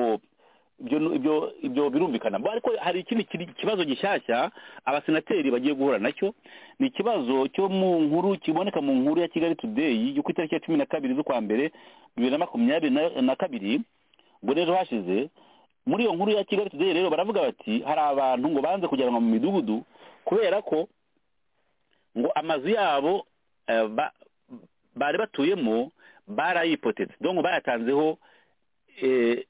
ibyo ibyo ibyo birumvikana Bo ariko hari ikindi kiri- kibazo gishyashya abasenateri bagiye guhura nacyo ni ikibazo cyo mu nkuru kiboneka mu nkuru ya kigali today yo ku itariki ya cumi na kabiri z'ukwa mbere bibiri na makumyabiri na- na kabiri ubwo rero hashize muri iyo nkuru ya kigali today rero baravuga bati hari abantu ngo banze kujyanwa mu midugudu kubera ko ngo amazu yabo eh, ba- bari batuyemo barayipotetse donc bayatanzeho eh,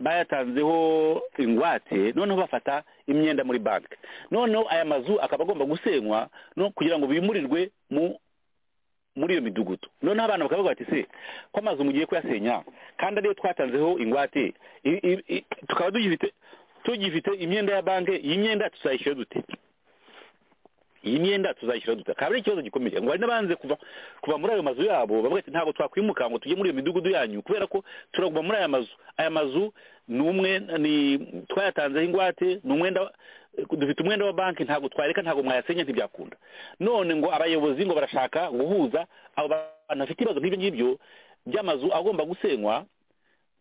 bayatanzeho ingwate noneho bafata imyenda muri banki noneho aya mazu akaba agomba gusenywa no kugira ngo bimurirwe mu muri iyo midugudu noneho abantu bakavuga bati se ko amazu mugiye kuyasenya kandi ariyo twatanzeho ingwate i- i- i- tukaba tugifite tugifite imyenda ya banki iyi myenda tuzayishyura dute iyi myenda tuzayishyura dute akaba ari ikibazo gikomeye ngo hari n'abanze kuva kuva muri ayo mazu yabo bavuga ati ntabwo twakwimuka ngo tujye muri iyo midugudu yanyu kubera ko turaguma muri aya mazu aya mazu ni umwe ni twayatanzeho ingwate ni umwenda dufite umwenda wa banki ntabwo twareka ntabwo mwayasenya ntibyakunda none ngo abayobozi ngo barashaka guhuza abo bantu bafite ibibazo nk'ibyo ngibyo by'amazu agomba gusenywa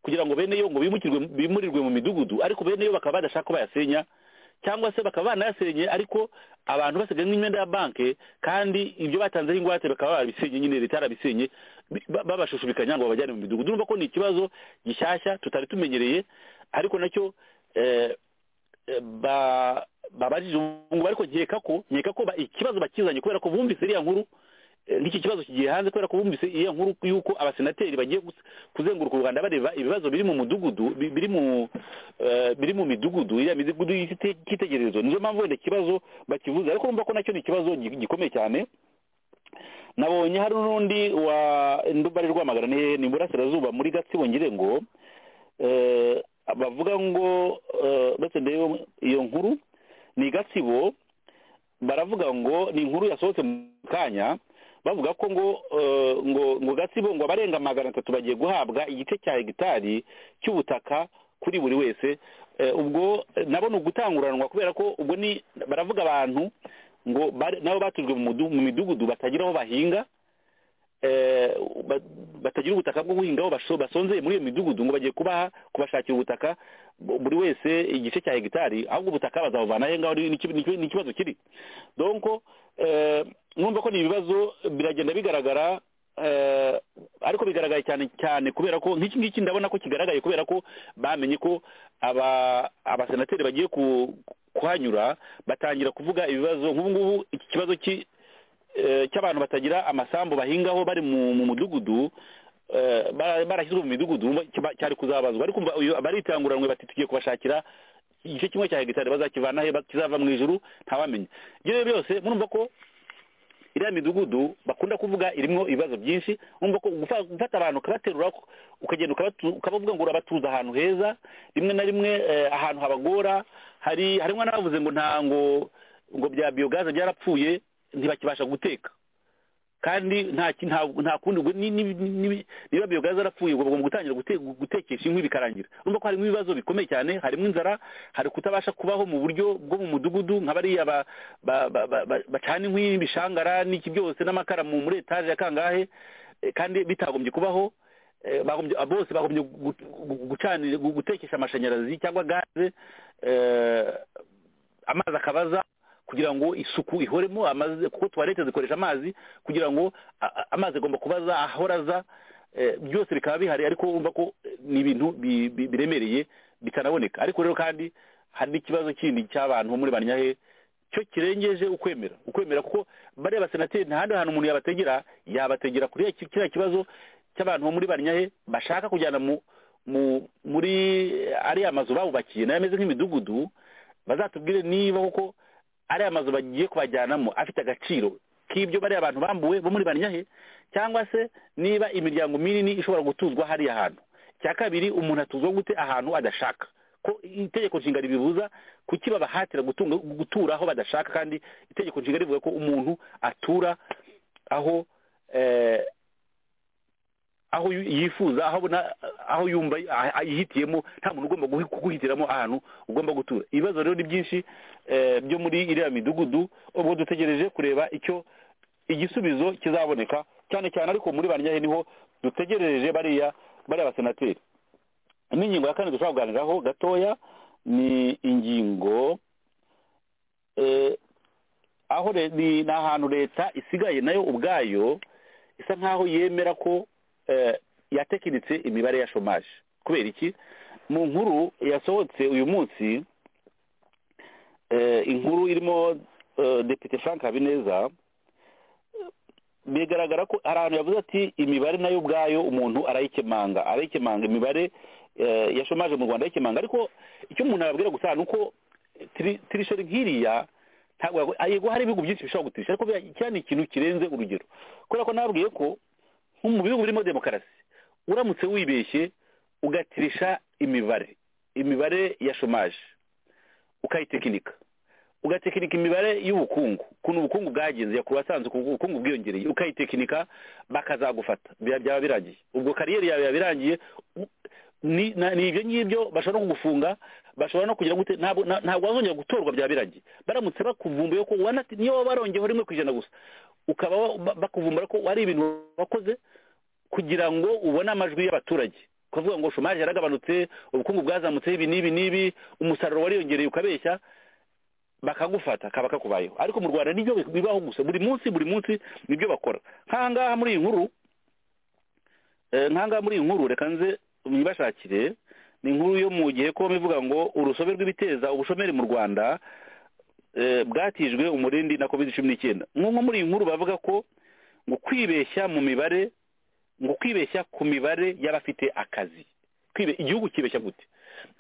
kugira ngo bene yo ngo bimukirwe bimurirwe mu midugudu ariko bene yo bakaba badashaka ko bayasenya cyangwa se bakaba banayasenye ariko abantu basigaye nk'imyenda ya banki kandi ibyo batanzeho ingwate bakaba barabisenye nyine leta yarabisenye bi- ba- babashushubikanya ngo babajyane mu midugudu urumva ko ni ikibazo gishyashya tutari tumenyereye ariko nacyo eh, eh, ba- babajije ubu ngubu ariko nkeka ko nkeka ko ba- ikibazo bakizanye kubera ko bumvise iriya nkuru eh, nk'iki kibazo kigiye hanze kubera ko bumvise iyo nkuru y'uko abasenateri bagiye gus- kuzenguruka u rwanda bareba ibibazo biri mu mudugudu bi- biri mu eh, biri mu midugudu iriya midugudu y'ikite- y'ikitegererezo niyo mpamvu wenda ikibazo bakivuze ariko urumva ko nacyo ni ikibazo gi- gikomeye cyane nabonye hari n'undi wa ndubari rwamagana ni hehe? ni iburasirazuba muri gatsibo ngirengo eh, bavuga ngo eh, ndetse ndebe iyo nkuru ni gatsibo baravuga ngo ni inkuru yasohotse mu kanya bavuga ko ngo eh, ngo ngo gatsibo ngo abarenga magana atatu bagiye guhabwa igice cya hegitari cy'ubutaka kuri buri wese Eh, ubwo eh, nabo ni ugutanguranwa kubera ko ubwo ni baravuga abantu ngo bari- nabo batujwe mu mudu- mu midugudu batagira aho bahinga eh, ba- batagira ubutaka bwo guhingaho basho- basonzeye muri iyo midugudu ngo bagiye kubaha kubashakira ubutaka bu- buri wese igice cya hegitari ahubwo ubutaka bazabuvana he ngaho ni- ni iki- ni iki- ni ikibazo kiri donc eh, numva ko ni ibibazo biragenda bigaragara eh, ariko bigaragaye cyane cyane kubera ko nk'iki ngiki ndabona ko kigaragaye kubera ko bamenye ko aba abasenateri bagiye ku- kuhanyura batangira kuvuga ibibazo nk'ubu ngubu iki kibazo ki eh, cy'abantu batagira amasambu bahingaho bari mu mu mudugudu eh, bara- barashyizwe mu midugudu umva kiba- cyari kuzabazwa ariko umva uyu- baritaranguranwe bati tugiye kubashakira igice kimwe cya hegitari bazakivana he ba- kizava mu ijuru ntawamenya ibyo rero byose murumva ko iriya midugudu bakunda kuvuga irimo ibibazo byinshi urumva ko gufa- gufata abantu ukabaterura ku- ukagenda ukabatu- ukabavuga ngo urabatuza ahantu heza rimwe na rimwe eh, ahantu habagora hari harimo n'abavuze ngo nta ngo ngo bya biyogaze byarapfuye ntibakibasha guteka kandi nta ki- nta- nta kundi ubwo ni- ni- ni- ni- niba biyogaze arapfuye ubwo bagomba gutangira gute- gutekesha inkwi bikarangira urumva ko harimo ibibazo bikomeye cyane harimo inzara hari kutabasha kubaho mu buryo bwo mu mudugudu nka bariya ba- ba- ba- ba- ba- bacana inkwi n'ibishangara n'iki byose n'amakara mu- muri etaje ya kangahe eh, kandi bitagombye kubaho eh, bagombye- bose bagombye gu- gu- gucanira gu- gutekesha amashanyarazi cyangwa gaze eh, amazi akabaza kugira ngo isuku ihoremo amazi kuko tuwarete zikoresha amazi kugira ngo a- a- amazi agomba kubaza ahora aza eh, byose bikaba bihari ariko wumva ko eh, ni ibintu bi- bi- biremereye bitanaboneka ariko rero kandi hari n'ikibazo kindi cy'abantu bo muri banyahe cyo kirengeje ukwemera ukwemera kuko bariya basenateri nta handi hantu umuntu yabategera yabategera kuri ya ki- kiriya kibazo cy'abantu bo muri banyahe bashaka kujyana mu mu muri ariya mazu babubakiye nayo ameze nk'imidugudu bazatubwire niba koko ariya mazu bagiye kubajyanamo afite agaciro k'ibyo bariya bantu bambuwe bo muri banyahe cyangwa se niba imiryango minini ishobora gutuzwa hariya hantu cya kabiri umuntu atuzwa gute ahantu adashaka ko itegeko nshinga ribibuza kuki babahatira gutunga gutura aho badashaka kandi itegeko nshinga rivuga ko umuntu atura aho eh, aho yu- yifuza aho abona aho yumva ah- yihitiyemo nta muntu ugomba guhi- kuguhitiramo ahantu ugomba gutura ibibazo rero ni byinshi eh, byo muri iriya midugudu ubwo dutegereje kureba icyo igisubizo kizaboneka cyane cyane ariko muri banyahe niho dutegereje bariya bariya basenateri n'ingingo ya kane dushobora kuganiraho gatoya ni ingingo eh, aho re- ni ni ahantu leta isigaye nayo ubwayo isa nkaho yemera ko eh, yatekinitse imibare ya shomaje kubera iki mu nkuru yasohotse uyu munsi eh, inkuru irimo eh, depite frank habineza bigaragara ko hari ahantu yavuze ati imibare nayo ubwayo umuntu arayikemanga arayikemanga imibare eh, ya shomaje mu rwanda arayikemanga ariko icyo umuntu arabwira gusa ni uko tiri- tirisheri nk'iriya ntabwo yago- yego hari ibihugu byinshi bishobora gutirisha ariko biriya- kiriya ni ikintu kirenze urugero kubera ko nabwiye ko nko mu bihugu birimo demokarasi uramutse wibeshye ugatirisha imibare imibare ya shomaje ukayitekinika ugatekinika imibare y'ubukungu ukuntu ubukungu bwagenze yakuba asanzwe ubukungu bwiyongereye ukayitekinika bakazagufata biba- byaba birangiye ubwo kariyeri yawe yaba irangiye u- ni na- ni ibyo ngibyo bashobora no kugufunga bashobora no kugira gute ntabwo na- ntabwo wazongera gutorwa byaba birangiye baramutse bakuvumbuye ko wanati niyo waba warongeyeho rimwe ku ijana gusa ukaba wa- ba- bakuvumbura ko wari ibintu wakoze kugira ngo ubone amajwi y'abaturage kuvuga ngo shumari yaragabanutse ubukungu bwazamutseho ibi n'ibi n'ibi umusaruro wariyongereye ukabeshya bakagufata kaba kakubayeho ariko mu rwanda nibyo bibaho gusa buri munsi buri munsi nibyo bakora nk'ahangaha muri iyi nkuru eh, nk'ahangaha muri iyi nkuru reka nze mwibashakire ni inkuru yo mu gihe ko bivuga ngo urusobe rw'ibiteza ubushomeri mu rwanda eh, bwatijwe umurindi na covid cumi n'icyenda nk'uko muri iyi nkuru bavuga ko ngo kwibeshya mu mibare ngo kwibeshya ku mibare y'abafite akazi Kwibe- igihugu kibeshya gute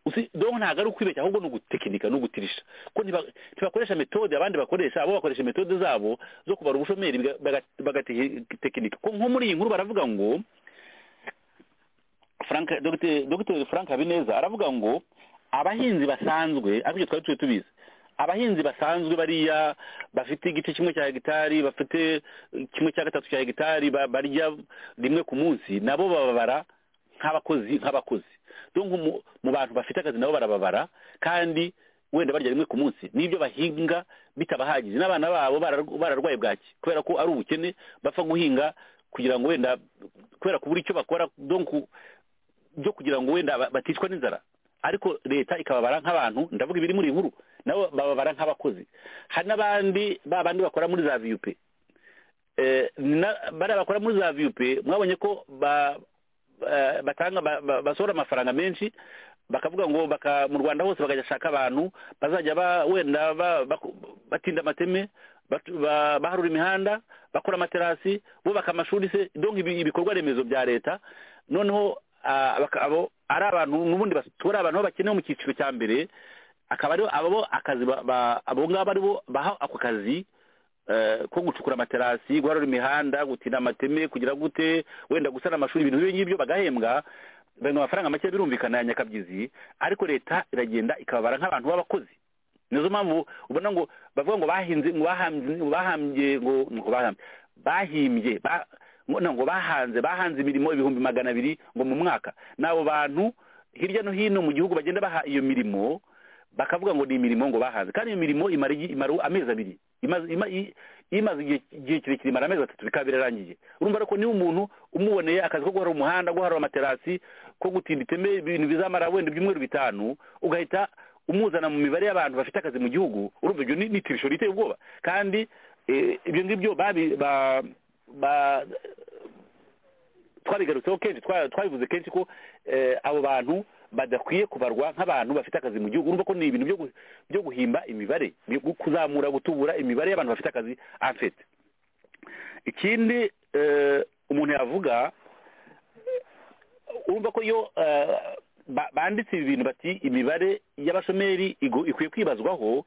Usi- donc ntabwo ari ukwibeshya ahubwo ni ugutekinika ni ugutirisha ko ntiba- ntibakoresha metode abandi bakoresha abo bakoresha metode zabo zo kubara ubushomeri biga- baga- bagatekinika ko nko muri iyi nkuru baravuga ngo frank Dr. Dr. frank habineza aravuga ngo abahinzi basanzwe ariko ibyo twari tuzi tubizi abahinzi basanzwe bariya bafite igice kimwe cya hegitari bafite eh, kimwe cya gatatu cya hegitari ba- barya rimwe ku munsi nabo bababara nk'abakozi nk'abakozi donc mu- mu bantu bafite akazi nabo barababara kandi wenda barya rimwe ku munsi n'ibyo bahinga bitabahagije n'abana babo bararw- bararwaye bwaki kubera ko ari ubukene bapfa guhinga kugira ngo wenda kubera kubura icyo bakora donc byo kugira ngo wenda ba- baticwa n'inzara ariko leta ikababara nk'abantu ndavuga ibiri muri iyi nkuru nabo bababara nk'abakozi hari n'abandi ba bandi bakora muri za viyupe bariya bakora muri za viyupe mwabonye ko ba- eh, batanga ba- ba- basohora amafaranga menshi bakavuga ngo baka mu rwanda hose bagashaka abantu bazajya ba wenda ba- baku- batinda amateme batu- ba- baharura imihanda bakora amaterasi bubaka amashuri se donc ibi- ibikorwa remezo bya leta noneho ah, baka- abo ari abantu n'ubundi batura abantu bo bakenewe mu cyiciro cya mbere akaba aribo abo akazi ba- ba- abo ngabo aribo baha ako kazi eh, ko gucukura amaterasi guharura imihanda gutinda amateme kugira gute wenda gusana amashuri ibintu nk'ibyo ngibyo bagahembwa bari mu mafaranga make birumvikana ya nyakabyizi ariko leta iragenda ikababara nk'abantu b'abakozi nizo mpamvu ubona ngo bavuga ngo bahinze ngo bahambye ngo bahambye ngo ngo bahambye bahimbye ba- ngo no, ngo bahanze bahanze imirimo ibihumbi magana abiri ngo mu mwaka n'abo bantu hirya no hino mu gihugu bagenda baha iyo mirimo bakavuga ngo ni imirimo ngo bahanze kandi iyo mirimo imara igi- imara amezi abiri imaze ima- i- imaze igihe igihe kirekire imara amezi atatu bikaba birarangiye urumva rero ko niba umuntu umuboneye akazi ko guharura umuhanda guharura amaterasi ko gutinda iteme ibintu bizamara wenda ibyumweru bitanu ugahita umuzana mu mibare y'abantu bafite akazi mu gihugu urumva ibyo ni ni tirisho riteye ubwoba kandi eh, ibyo ngibyo babi- ba- ba- twabigarutseho kenshi twa- twabivuze kenshi ko eh, abo bantu badakwiye kubarwa nk'abantu bafite akazi mu gihugu urumva ko ni ibintu byo gu- byo guhimba imibare byo gu- kuzamura gutubura imibare y'abantu bafite akazi afite ikindi eh, umuntu yavuga urumva ko iyo eh, ba- banditse ibi bintu bati imibare y'abashomeri igo- ikwiye kwibazwaho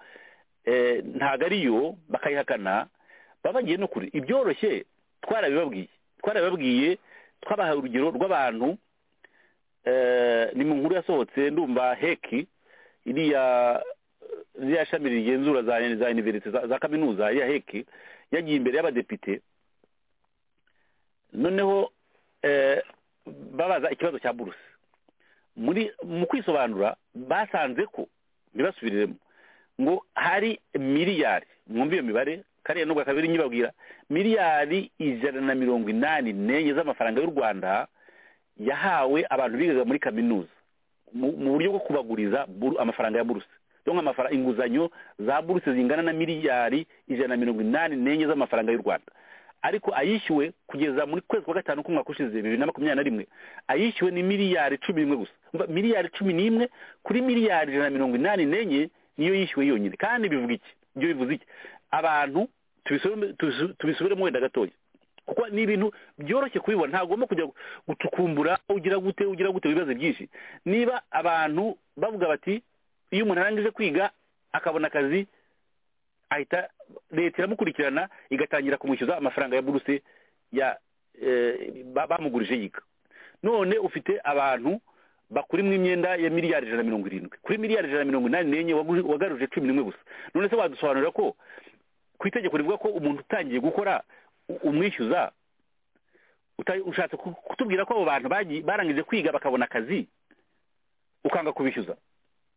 eh, ntabwo ariyo bakayihakana baba bagiye no kure ibyoroshye twarabibabwiye twarabibabwiye twabahaye urugero rw'abantu eh, ni mu nkuru yasohotse ndumva heki iriya ririya shami rigenzura za za universite za za kaminuza ya heki yagiye imbere y'abadepite noneho eh, babaza ikibazo cya buruse muri mu kwisobanura basanze ko ntibasubiremo ngo hari miliyari mwumva iyo mibare kariya nubwo kabiri nyibabwira miliyari ijana na mirongo inani n'enye z'amafaranga y'u rwanda yahawe abantu bigaga muri kaminuza mu- mu buryo bwo kubaguriza buru- amafaranga ya buruse donc amafara inguzanyo za buruse zingana na miliyari ijana na mirongo inani n'enye z'amafaranga y'u rwanda ariko ayishyuwe kugeza muri kwezi kwa gatanu k'umwaka ushize bibiri na makumyabiri na rimwe ayishyuwe ni miliyari cumi n'imwe gusa Umva, miliyari cumi n'imwe kuri miliyari ijana na mirongo inani n'enye niyo yishyuwe yonyine kandi bivuga iki ibyo bivuze iki abantu tubisubiremo- tubisu- tubisubiremo wenda gatoya kuko ni ibintu byoroshye kubibona ntagomba kujya gucukumbura ugira gute ugira gute ibibazo byinshi niba abantu bavuga bati iyo umuntu arangije kwiga akabona akazi ahita leta iramukurikirana igatangira kumwishyuza amafaranga ya buruse ya eh, ba- bamugurije yiga none ufite abantu bakurimo imyenda ya miliyari ijana na mirongo irindwi kuri miliyari ijana na mirongo inani n'enye wagu- wagaruje cumi n'imwe gusa none se wadusobanurira ko ku itegeko rivuga ko umuntu utangiye gukora u- umwishyuza uta- ushatse ku- kutubwira ko abo bantu bagiye- barangije kwiga bakabona akazi ukanga kubishyuza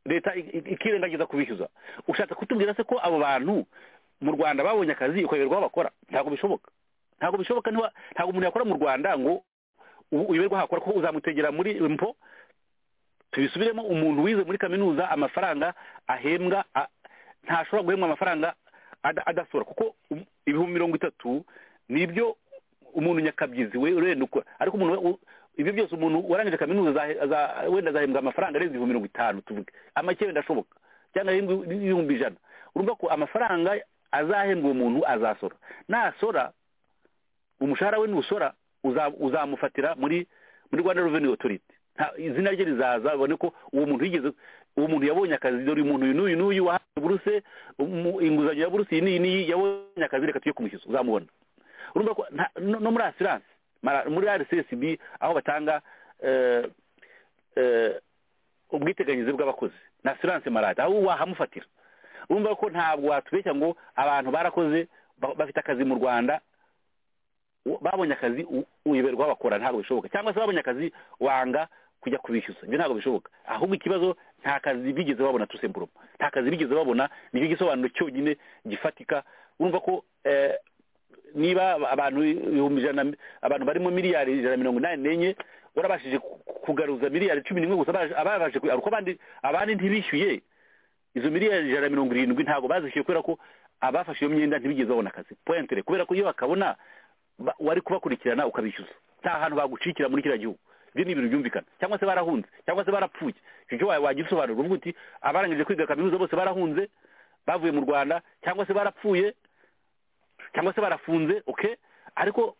leta i- i- ikirengagiza kubishyuza ushatse kutubwira se ko abo bantu mu rwanda babonye akazi ukayoberwa aho bakora ntabwo bishoboka ntabwo bishoboka ntiwa- ntabwo umuntu yakora mu rwanda ngo ubu uyoberwa aho akora kuko uzamutegera muri mpo tubisubiremo umuntu wize muri kaminuza amafaranga ahembwa a- ntashobora guhembwa amafaranga ada- adasora kuko um- ibihumbi mirongo itatu nibyo umuntu nyakabyizi we urenda ukora ariko umuntu we- u- ibyo byose umuntu warangije kaminuza azahe- aza- wenda azahembwa amafaranga arenze ibihumbi mirongo itanu tuvuge amake wenda ashoboka cyangwa ahembwe ibihumbi ijana urumva ko amafaranga azahembwa uwo muntu azasora nasora umushahara we nusora uza- uzamufatira muri muri rwanda revenue authority Nta- izina rye rizaza babone ko uwo muntu yigeze uwo muntu yabonye akazi dore uyu muntu uyu n'uyu n'uyu wahawe buruse umu- inguzanyo ya buruse iyi n'iyi n'iyi yabonye akazi reka tujye kumushyuza uzamubona urumva ko nta- no no muri asiranse mara- muri rcsb aho batanga eh, eh, ubwiteganyirize bw'abakozi na asiranse marade aho wahamufatira urumva ko ntabwo watubeshya ngo abantu barakoze ba- bafite akazi mu rwanda u- babonye akazi u- uyoberwa aho bakora ntabwo bishoboka cyangwa se babonye akazi wanga kujya kubishyuza ibyo ntabwo bishoboka ahubwo ikibazo nta kazi bigeze babona tusemburumo nta kazi bigeze babona nicyo gisobanuro cyonyine gifatika urumva ko eh, niba abantu ibihumbi ijana abantu barimo miliyari ijana na mirongo inani n'enye warabashije ku- kugaruza miliyari cumi n'imwe gusa abaje- ababashije kuyigaruza kuko abandi abandi ntibishyuye izo miliyari ijana na mirongo irindwi ntabwo bazishyuye kubera ko abafashe iyo myenda ntibigeze babona akazi pointere kubera ko iyo bakabona ba- wari kubakurikirana ukabishyuza nta hantu bagucikira muri kiriya gihugu ibyo ni ibintu byumvikana cyangwa se barahunze cyangwa se barapfuye icyo cyo wa- wagira usobanura uvuga uti abarangije kwiga kaminuza bose barahunze bavuye mu rwanda cyangwa se barapfuye cyangwa se barafunze okay ariko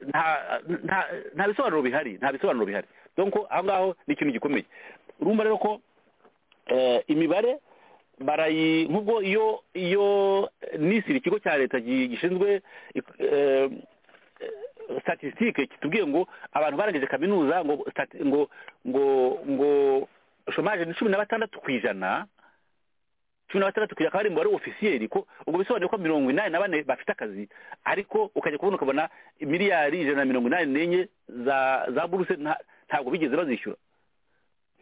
nta nta nta bisobanuro bihari nta bisobanuro bihari donc aho ngaho ni ikintu gikomeye urumva rero ko eh, imibare barayi nk'ubwo iyo iyo eh, nisiri ikigo cya leta gi- gishinzwe eh, statistique kitubwiye ngo abantu barangije kaminuza ngo stati- ngo ngo ngo chômage ni cumi na batandatu ku ijana cumi na batandatu kugira akaba ari umubare ofisiyeri ko ubwo bisobanuye ko mirongo inani na bane bafite akazi ariko ukajya kubona ukabona miliyari ijana na mirongo inani n'enye za za buruse nta- ntabwo bigeze bazishyura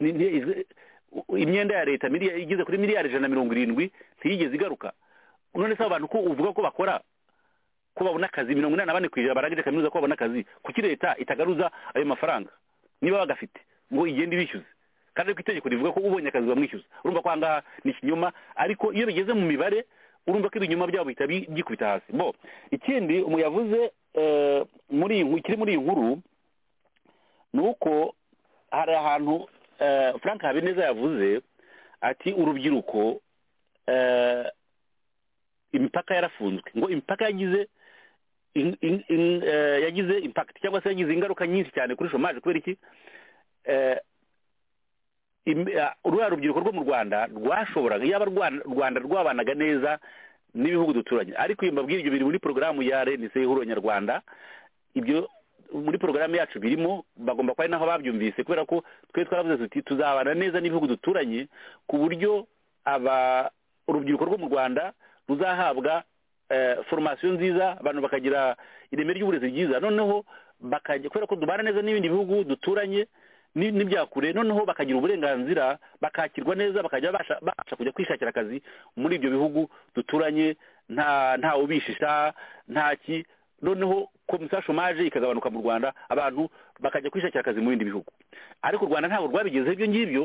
Ni- ni- izi- u- imyenda ya leta miliya- igeze kuri miliyari ijana na mirongo irindwi ntiyigeze igaruka none se abo bantu ko uvuga ko bakora ko babona akazi mirongo inani na bane ku ijana barangije kaminuza ko babona akazi kuki leta itagaruza ayo mafaranga niba bagafite ngo igende ibishyuze kandi ariko itegeko rivuga ko ubonye akazi bamwishyuza urumva ko aha ngaha ni ikinyoma ariko iyo bigeze mu mibare urumva ko ibinyoma byabo bihita bi- byikubita hasi bo ikindi umuntu yavuze eh, muri iyi nkuru- ikiri muri iyi nkuru ni uko hari ahantu eh, frank habineza yavuze ati urubyiruko eh, imipaka yarafunzwe ngo imipaka yagize in- in- in- eh, yagize impact cyangwa se yagize ingaruka nyinshi cyane kuri shomaje kubera iki Eh, im- ah, ruriya rubyiruko rwo mu rwanda rwashoboraga yaba Rwanda- rwanda rwabanaga neza n'ibihugu duturanye ariko iyo mbabwira ibyo biri muri porogaramu ya renise y'ihuriro nyarwanda ibyo muri porogaramu yacu birimo bagomba kuba ari naho babyumvise kubera ko twe twaravuze tuti tuzabana neza n'ibihugu duturanye ku buryo aba urubyiruko rwo mu rwanda ruzahabwa eh, formasiyo nziza abantu bakagira ireme ry'uburezi ryiza noneho bakajya kubera ko dubana neza n'ibindi bihugu duturanye ni- n'ibya kure noneho bakagira uburenganzira bakakirwa neza bakajya babasha babasha kujya kwishakira akazi muri ibyo bihugu duturanye nta nta ubishisha nta ki noneho komisiyo shomaje ikagabanuka mu rwanda abantu bakajya kwishakira akazi mu bindi bihugu ariko u rwanda ntabwo rwabigezeho ibyo ngibyo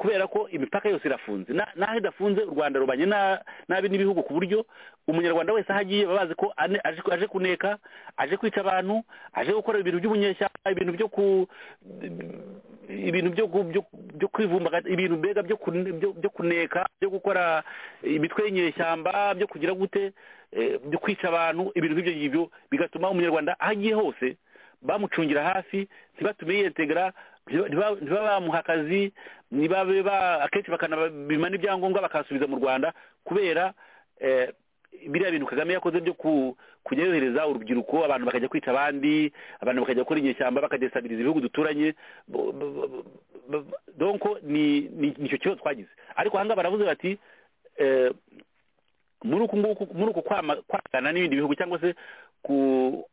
kubera ko imipaka yose irafunze Na- naho idafunze u rwanda rubanye na- nabi n'ibihugu ku buryo umunyarwanda wese aho agiye baba bazi ko ane- aje aje kuneka aje kwica abantu aje gukora ibintu by'ubunyeshyamba ibintu byo ku ibintu byo gu- byo- byo kwivumbaga ibintu mbega byo kun- byo- byo kuneka byo gukora imitwe y'inyeshyamba byo kugira gute eh, byo kwica abantu ibintu nk'ibyo ngibyo bigatuma umunyarwanda aho agiye hose bamucungira hafi ntibatume yiyetegera ntiba- ntiba- ntibabe bamuha akazi ntibabe ba akenshi bakanabimana ibyangombwa bakasubiza mu rwanda kubera eh, biriya bintu kagame yakoze byo ku- kujya yohereza urubyiruko abantu bakajya kwica abandi abantu bakajya gukora inyeshyamba bakadesabiriza ibihugu duturanye bo- bo- bo- bo- bo- donko ni ni- nicyo kibazo twagize ariko ahangaha baravuze bati eh, muri uku nguku muri uku kwama- kwamagana n'ibindi bihugu cyangwa se ku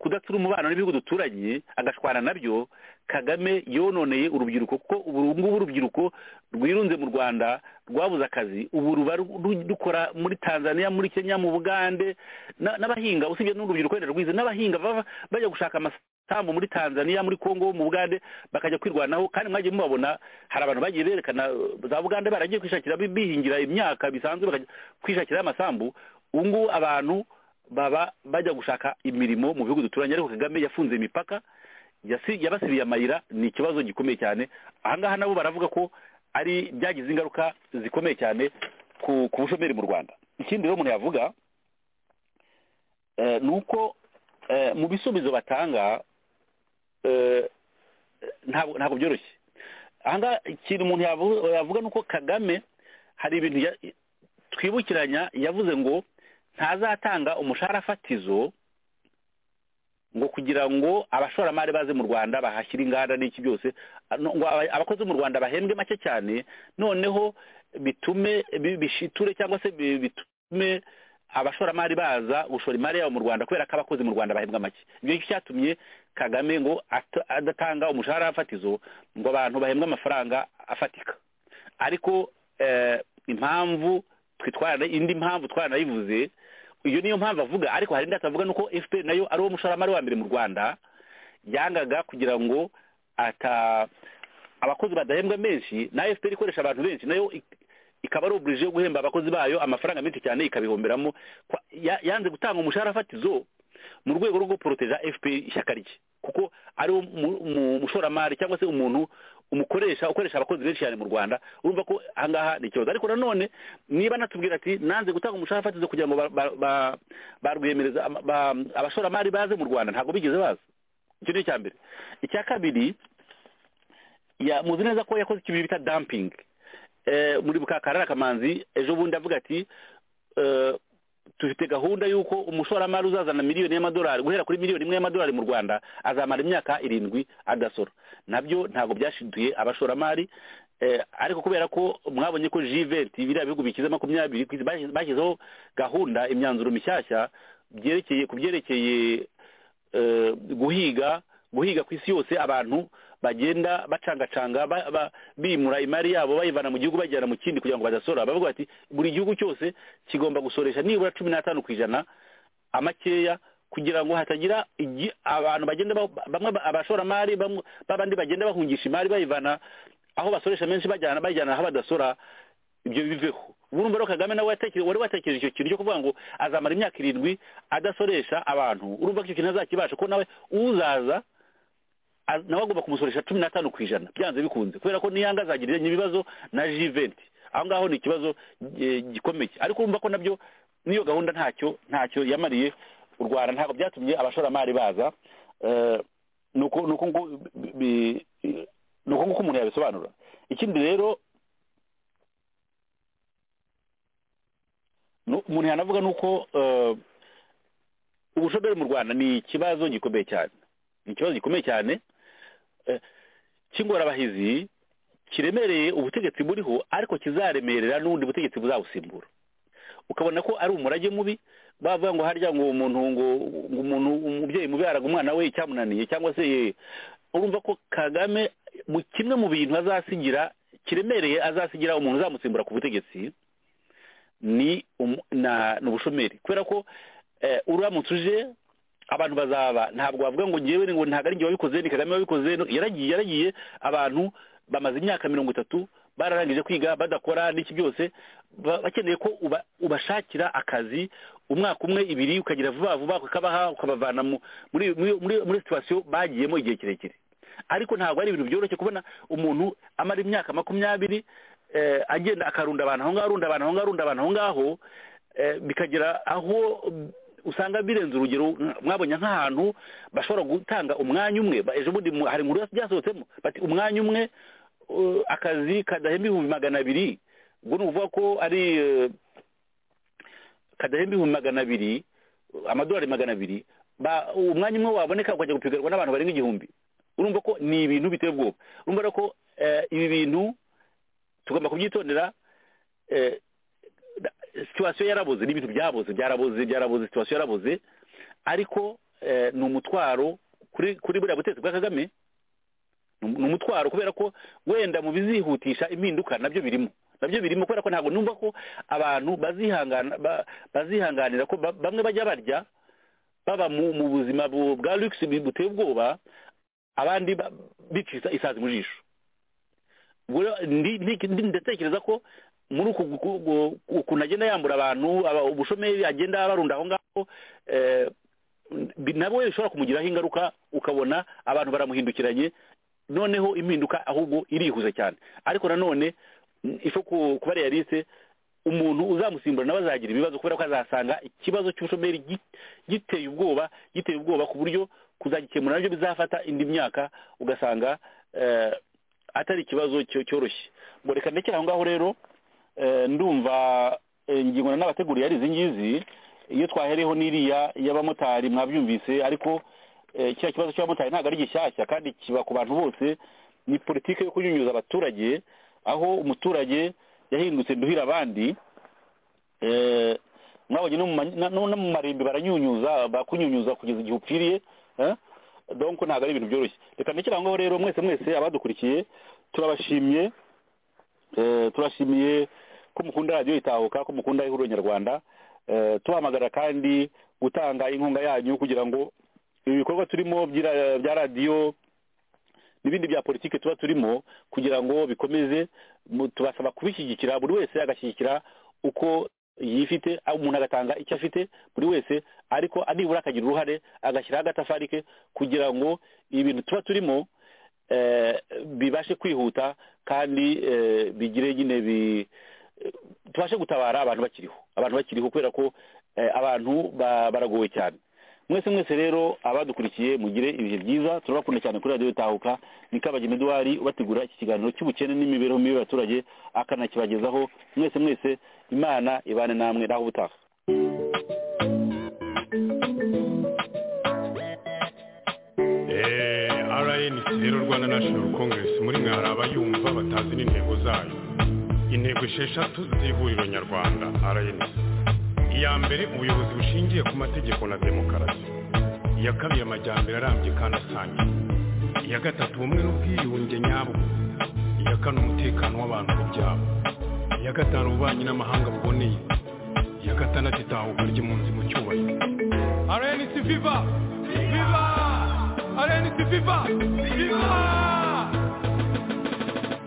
kudatsura umubano n'ibihugu duturanye agashwana nabyo kagame yononeye urubyiruko kuko ubu ngubu urubyiruko rwirunze mu rwanda rwabuze akazi ubu ruba ru- ru- rukora muri tanzania muri kenya mu bugande Na- n'abahinga usibye n'urubyiruko wenda rwize n'abahinga baba bajya gushaka amasambu muri tanzania muri congo mu bugande bakajya kwirwanaho kandi mwagiye mubabona hari abantu bagiye berekana eh, za bugande baragiye kwishakira bi- bihingira imyaka bisanzwe bakajya kwishakira amasambu ubu ngubu abantu baba bajya gushaka imirimo mu bihugu duturanye ariko kagame yafunze imipaka yasi- yabasiriye amayira ni ikibazo gikomeye cyane ahangaha nabo baravuga ko ari byagize ingaruka zikomeye cyane ku ku bushomeri mu rwanda ikindi rero umuntu yavuga eh, ni uko eh, mu bisubizo batanga eh, ntabwo ntabwo byoroshye ahangaha ikintu umuntu yavu- yavuga ni uko kagame hari ibintu ya- twibukiranya yavuze ngo ntazatanga umushahara fatizo ngo kugira ngo abashoramari baze mu rwanda bahashyire inganda n'iki byose no- ngo aba- abakozi mu rwanda bahembwe make cyane noneho bitume bi- bishiture cyangwa se bi- bitume abashoramari baza gushora imari yabo mu rwanda kubera ko abakozi mu rwanda bahembwa make ibyo ngibyo cyatumye kagame ngo ata- adatanga umushahara fatizo ngo abantu bahembwe amafaranga afatika ariko eh, impamvu twitwara indi mpamvu twaranayivuze iyo niyo mpamvu avuga ariko hari indi atavuga nuko fpr nayo ari uwo mushoramari wa mbere mu rwanda yangaga kugira ngo ata abakozi badahembwa menshi na fpr ikoresha abantu benshi nayo ik- ikaba ari oburije yo guhemba abakozi bayo amafaranga menshi cyane ikabihomberamo Kwa- ya- yanze gutanga umushahara fatizo mu rwego rwo guporoteja fpr ishyaka rye kuko ari wo mu- mu- mushoramari cyangwa se umuntu umukoresha ukoresha abakozi benshi cyane mu rwanda urumva ko ahangaha ni ikibazo ariko nanone niba natubwira ati nanze gutanga umushahara fatizo kugira ngo ba- ba- ba- barwiyemereza ama- ba- abashoramari baze mu rwanda ntabwo bigeze baza icyo ni icya mbere icya kabiri ya- muzi neza ko yakoze ikintu bita dumping Eh, muri bukakarara kamanzi ejo bundi avuga ati eh, dufite gahunda y'uko umushoramari uzazana miliyoni y'amadolari guhera kuri miliyoni imwe y'amadolari mu rwanda azamara imyaka irindwi adasora nabyo ntabwo byashinduye abashoramari eh, ariko kubera ko mwabonye ko jiventi biriya bihugu bikize makumyabiri ku isi bashyize- bashyizeho gahunda imyanzuro mishyashya byerekeye ku byerekeye eh, guhiga guhiga ku isi yose abantu bagenda bacangacanga ba- ba- bimura imari yabo bayivana mu gihugu bajyana mu kindi kugira ngo badasora bavuga bati buri gihugu cyose kigomba gusoresha nibura cumi n'atanu ku ijana amakeya kugira ngo hatagira igi- abantu bagenda ba- bamwe ba- abashoramari bamwe- b'abandi bagenda bahungisha imari bayivana aho basoresha menshi bajyana bayijyana aho badasora ibyo biveho urumva rero kagame nawe yatekereje wari watekereje icyo kintu cyo kuvuga ngo azamara imyaka irindwi adasoresha abantu urumva ko icyo kintu azakibasha ko nawe uzaza a- nawe agomba kumusoresha cumi n'atanu ku ijana byanze bikunze kubera ko niyanga azagirira ibibazo na jiventi aho ngaho ni ikibazo eh, gikomeye ariko urumva ko nabyo n'iyo gahunda ntacyo ntacyo yamariye u rwanda ntabwo byatumye abashoramari baza Eh, ni uko ni uko ngo- bi- bi- ni uko nguko umuntu yabisobanura ikindi rero Nu- umuntu yanavuga ni uko eh, ubushomeri mu rwanda ni ikibazo gikomeye cyane ni ikibazo gikomeye cyane eh, cy'ingorabahizi kiremereye ubutegetsi buriho ariko kizaremerera n'ubundi butegetsi buzabusimbura ukabona ko ari umurage mubi bavuga ngo harya ngo umuntu ngo ngo umuntu umubyeyi mubi araga umwana we icyamunaniye cyangwa se ye urumva ko kagame mu kimwe mu bintu azasigira kiremereye azasigira umuntu uzamusimbura ku butegetsi ni umu- na ni ubushomeri kubera ko eh, uramutse uje abantu bazaba ntabwo bavuga ngo ngewe ngo ntabwo ari njye wabikoze ni kagame wabikoze no- yaragiye yaragiye abantu bamaze imyaka mirongo itatu bararangije kwiga badakora n'iki byose ba- bakeneye ko uba- ubashakira akazi umwaka umwe ibiri ukagira vuba vuba ukabaha ukabavana mu- muri muri- muri- muri situwasiyo bagiyemo igihe kirekire ariko ntabwo ari ibintu byoroshye kubona umuntu amara imyaka makumyabiri eh, agenda akarunda abantu aho ngaho arunda abantu aho ngaho arunda abantu aho ngaho eh, bikagera aho mm, usanga birenze urugero mwa- mwabonye nk'ahantu bashobora gutanga umwanya umwe ba- ejo bundi mu- hari inkuru byasohotsemo bati umwanya umwe eh, akazi kadahemba ibihumbi magana abiri ubwo ni ukuvuga ko ari eh, kadahemba ibihumbi magana abiri amadolari magana abiri ba- umwanya umwe waboneka ukajya gupiganirwa n'abantu barenga igihumbi urumva ko ni ibintu biteye ubwoba urumva rero ko eh, ibi bintu tugomba kubyitondera eh, da- situwasiyo yaraboze ni ibintu byaboze byaraboze byaraboze situwasiyo yaraboze ariko eh, ni umutwaro kuri kuri buriya butegetsi bwa kagame ni um- ni umutwaro kubera ko wenda mu bizihutisha impinduka nabyo birimo nabyo birimo kubera ko ntabwo numva ko abantu bazihangana ba- bazihanganira ko ba- bamwe bajya barya baba mu mu buzima bu- bwa lugisi buteye ubwoba abandi ba- bica isa- isazi mu jisho Ubwo rero ndi- ndi- ndi- ndatekereza ko muri uku gu- gu- ukuntu agenda yambura abantu aba- ubushomeri agenda abarunda aho ngaho eh, bi- nabwo bishobora kumugiraho ingaruka ukabona abantu baramuhindukiranye noneho impinduka ahubwo irihuza cyane ariko nanone mm, ifo ku- kuba realiste umuntu uzamusimbura nawe azagira ibibazo kubera ko azasanga ikibazo cy'ubushomeri gi- giteye ubwoba giteye ubwoba ku buryo kuzagikemura nabyo bizafata indi myaka ugasanga eh, atari ikibazo cyo- cyoroshye ngo reka ndekere aho ngaho rero eh, ndumva eh, ingingo n'abateguriye ari izi ngizi iyo twahereyeho n'iriya y'abamotari mwabyumvise ariko eh, kiriya kibazo cy'abamotari ntabwo ari gishyashya kandi kiba ku bantu bose ni politiki yo kunyunyuza abaturage aho umuturage yahindutse nduhira abandi eh, mwabonye no mu ma- na- no no mu marimbi baranyunyuza bakunyunyuza kugeza igihe upfiriye eh? donc ntabwo ari ibintu byoroshye reka ndekere aho ngaho rero mwese mwese abadukurikiye turabashimye eh, turashimiye ko mukunda radiyo itahuka ko mukunda ihuriro nyarwanda eh, tuhamagara kandi gutanga inkunga yanyu kugira ngo ibi bikorwa turimo by'ira- bya radiyo n'ibindi bya politiki tuba turimo kugira ngo bikomeze mu- tubasaba kubishyigikira buri wese agashyigikira uko yifite aho umuntu agatanga icyo afite buri wese ariko nibura akagira uruhare agashyiraho agatafari ke kugira ngo ibintu tuba turimo eh, bibashe kwihuta kandi eh, bigire nyine bi eh, tubashe gutabara abantu bakiriho abantu bakiriho kubera ko eh, abantu ba- baragowe cyane mwese mwese rero abadukurikiye mugire ibihe byiza turabakunda cyane kuri radiyo tahuka ni kabagema eduwari ubategura iki kiganiro cy'ubukene n'imibereho mibi y'abaturage akanakibagezaho mwese mwese imana ibane namwe naho ubutaha rnc rero rwanda national congress muri mwe hari abayumva batazi n'intego zayo intego esheshatu z'ihuriro nyarwanda rnc iya mbere ubuyobozi bushingiye ku mategeko na demokarasi iya kabiri amajyambere arambye kandi asangiye iya gatatu ubumwe n'ubwiyunge nyabwo iya kane umutekano w'abantu ku byabo iya gatanu ububanyi n'amahanga buboneye iya gatandatu itahuka ry'impunzi mu cyubahiro rnc viva viva rnc viva viva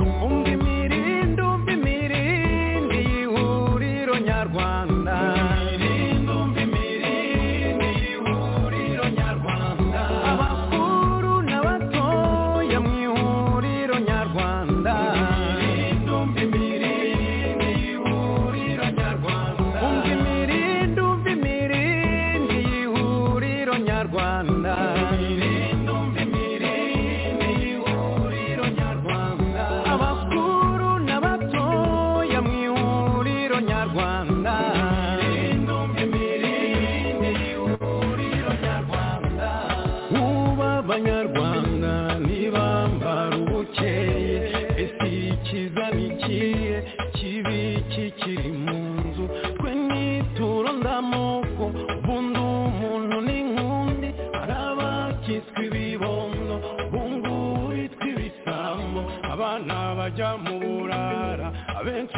umva imirindi umva imirindi y'ihuriro nyarwanda abakuru n'abatoya mu ihuriro nyarwanda umva imirindi umva imirindi y'ihuriro nyarwanda abakuru n'abatoya mu ihuriro nyarwanda ubu abanyarwanda ntibambara ubukeye ese ikiza ni ikihe kibi kikiri mu nzu twe nituro ndamoko bundi umuntu ni nkundi hari abakitswe ibibondo bungu bitwa ibisambo abana bajya mu burara abenshi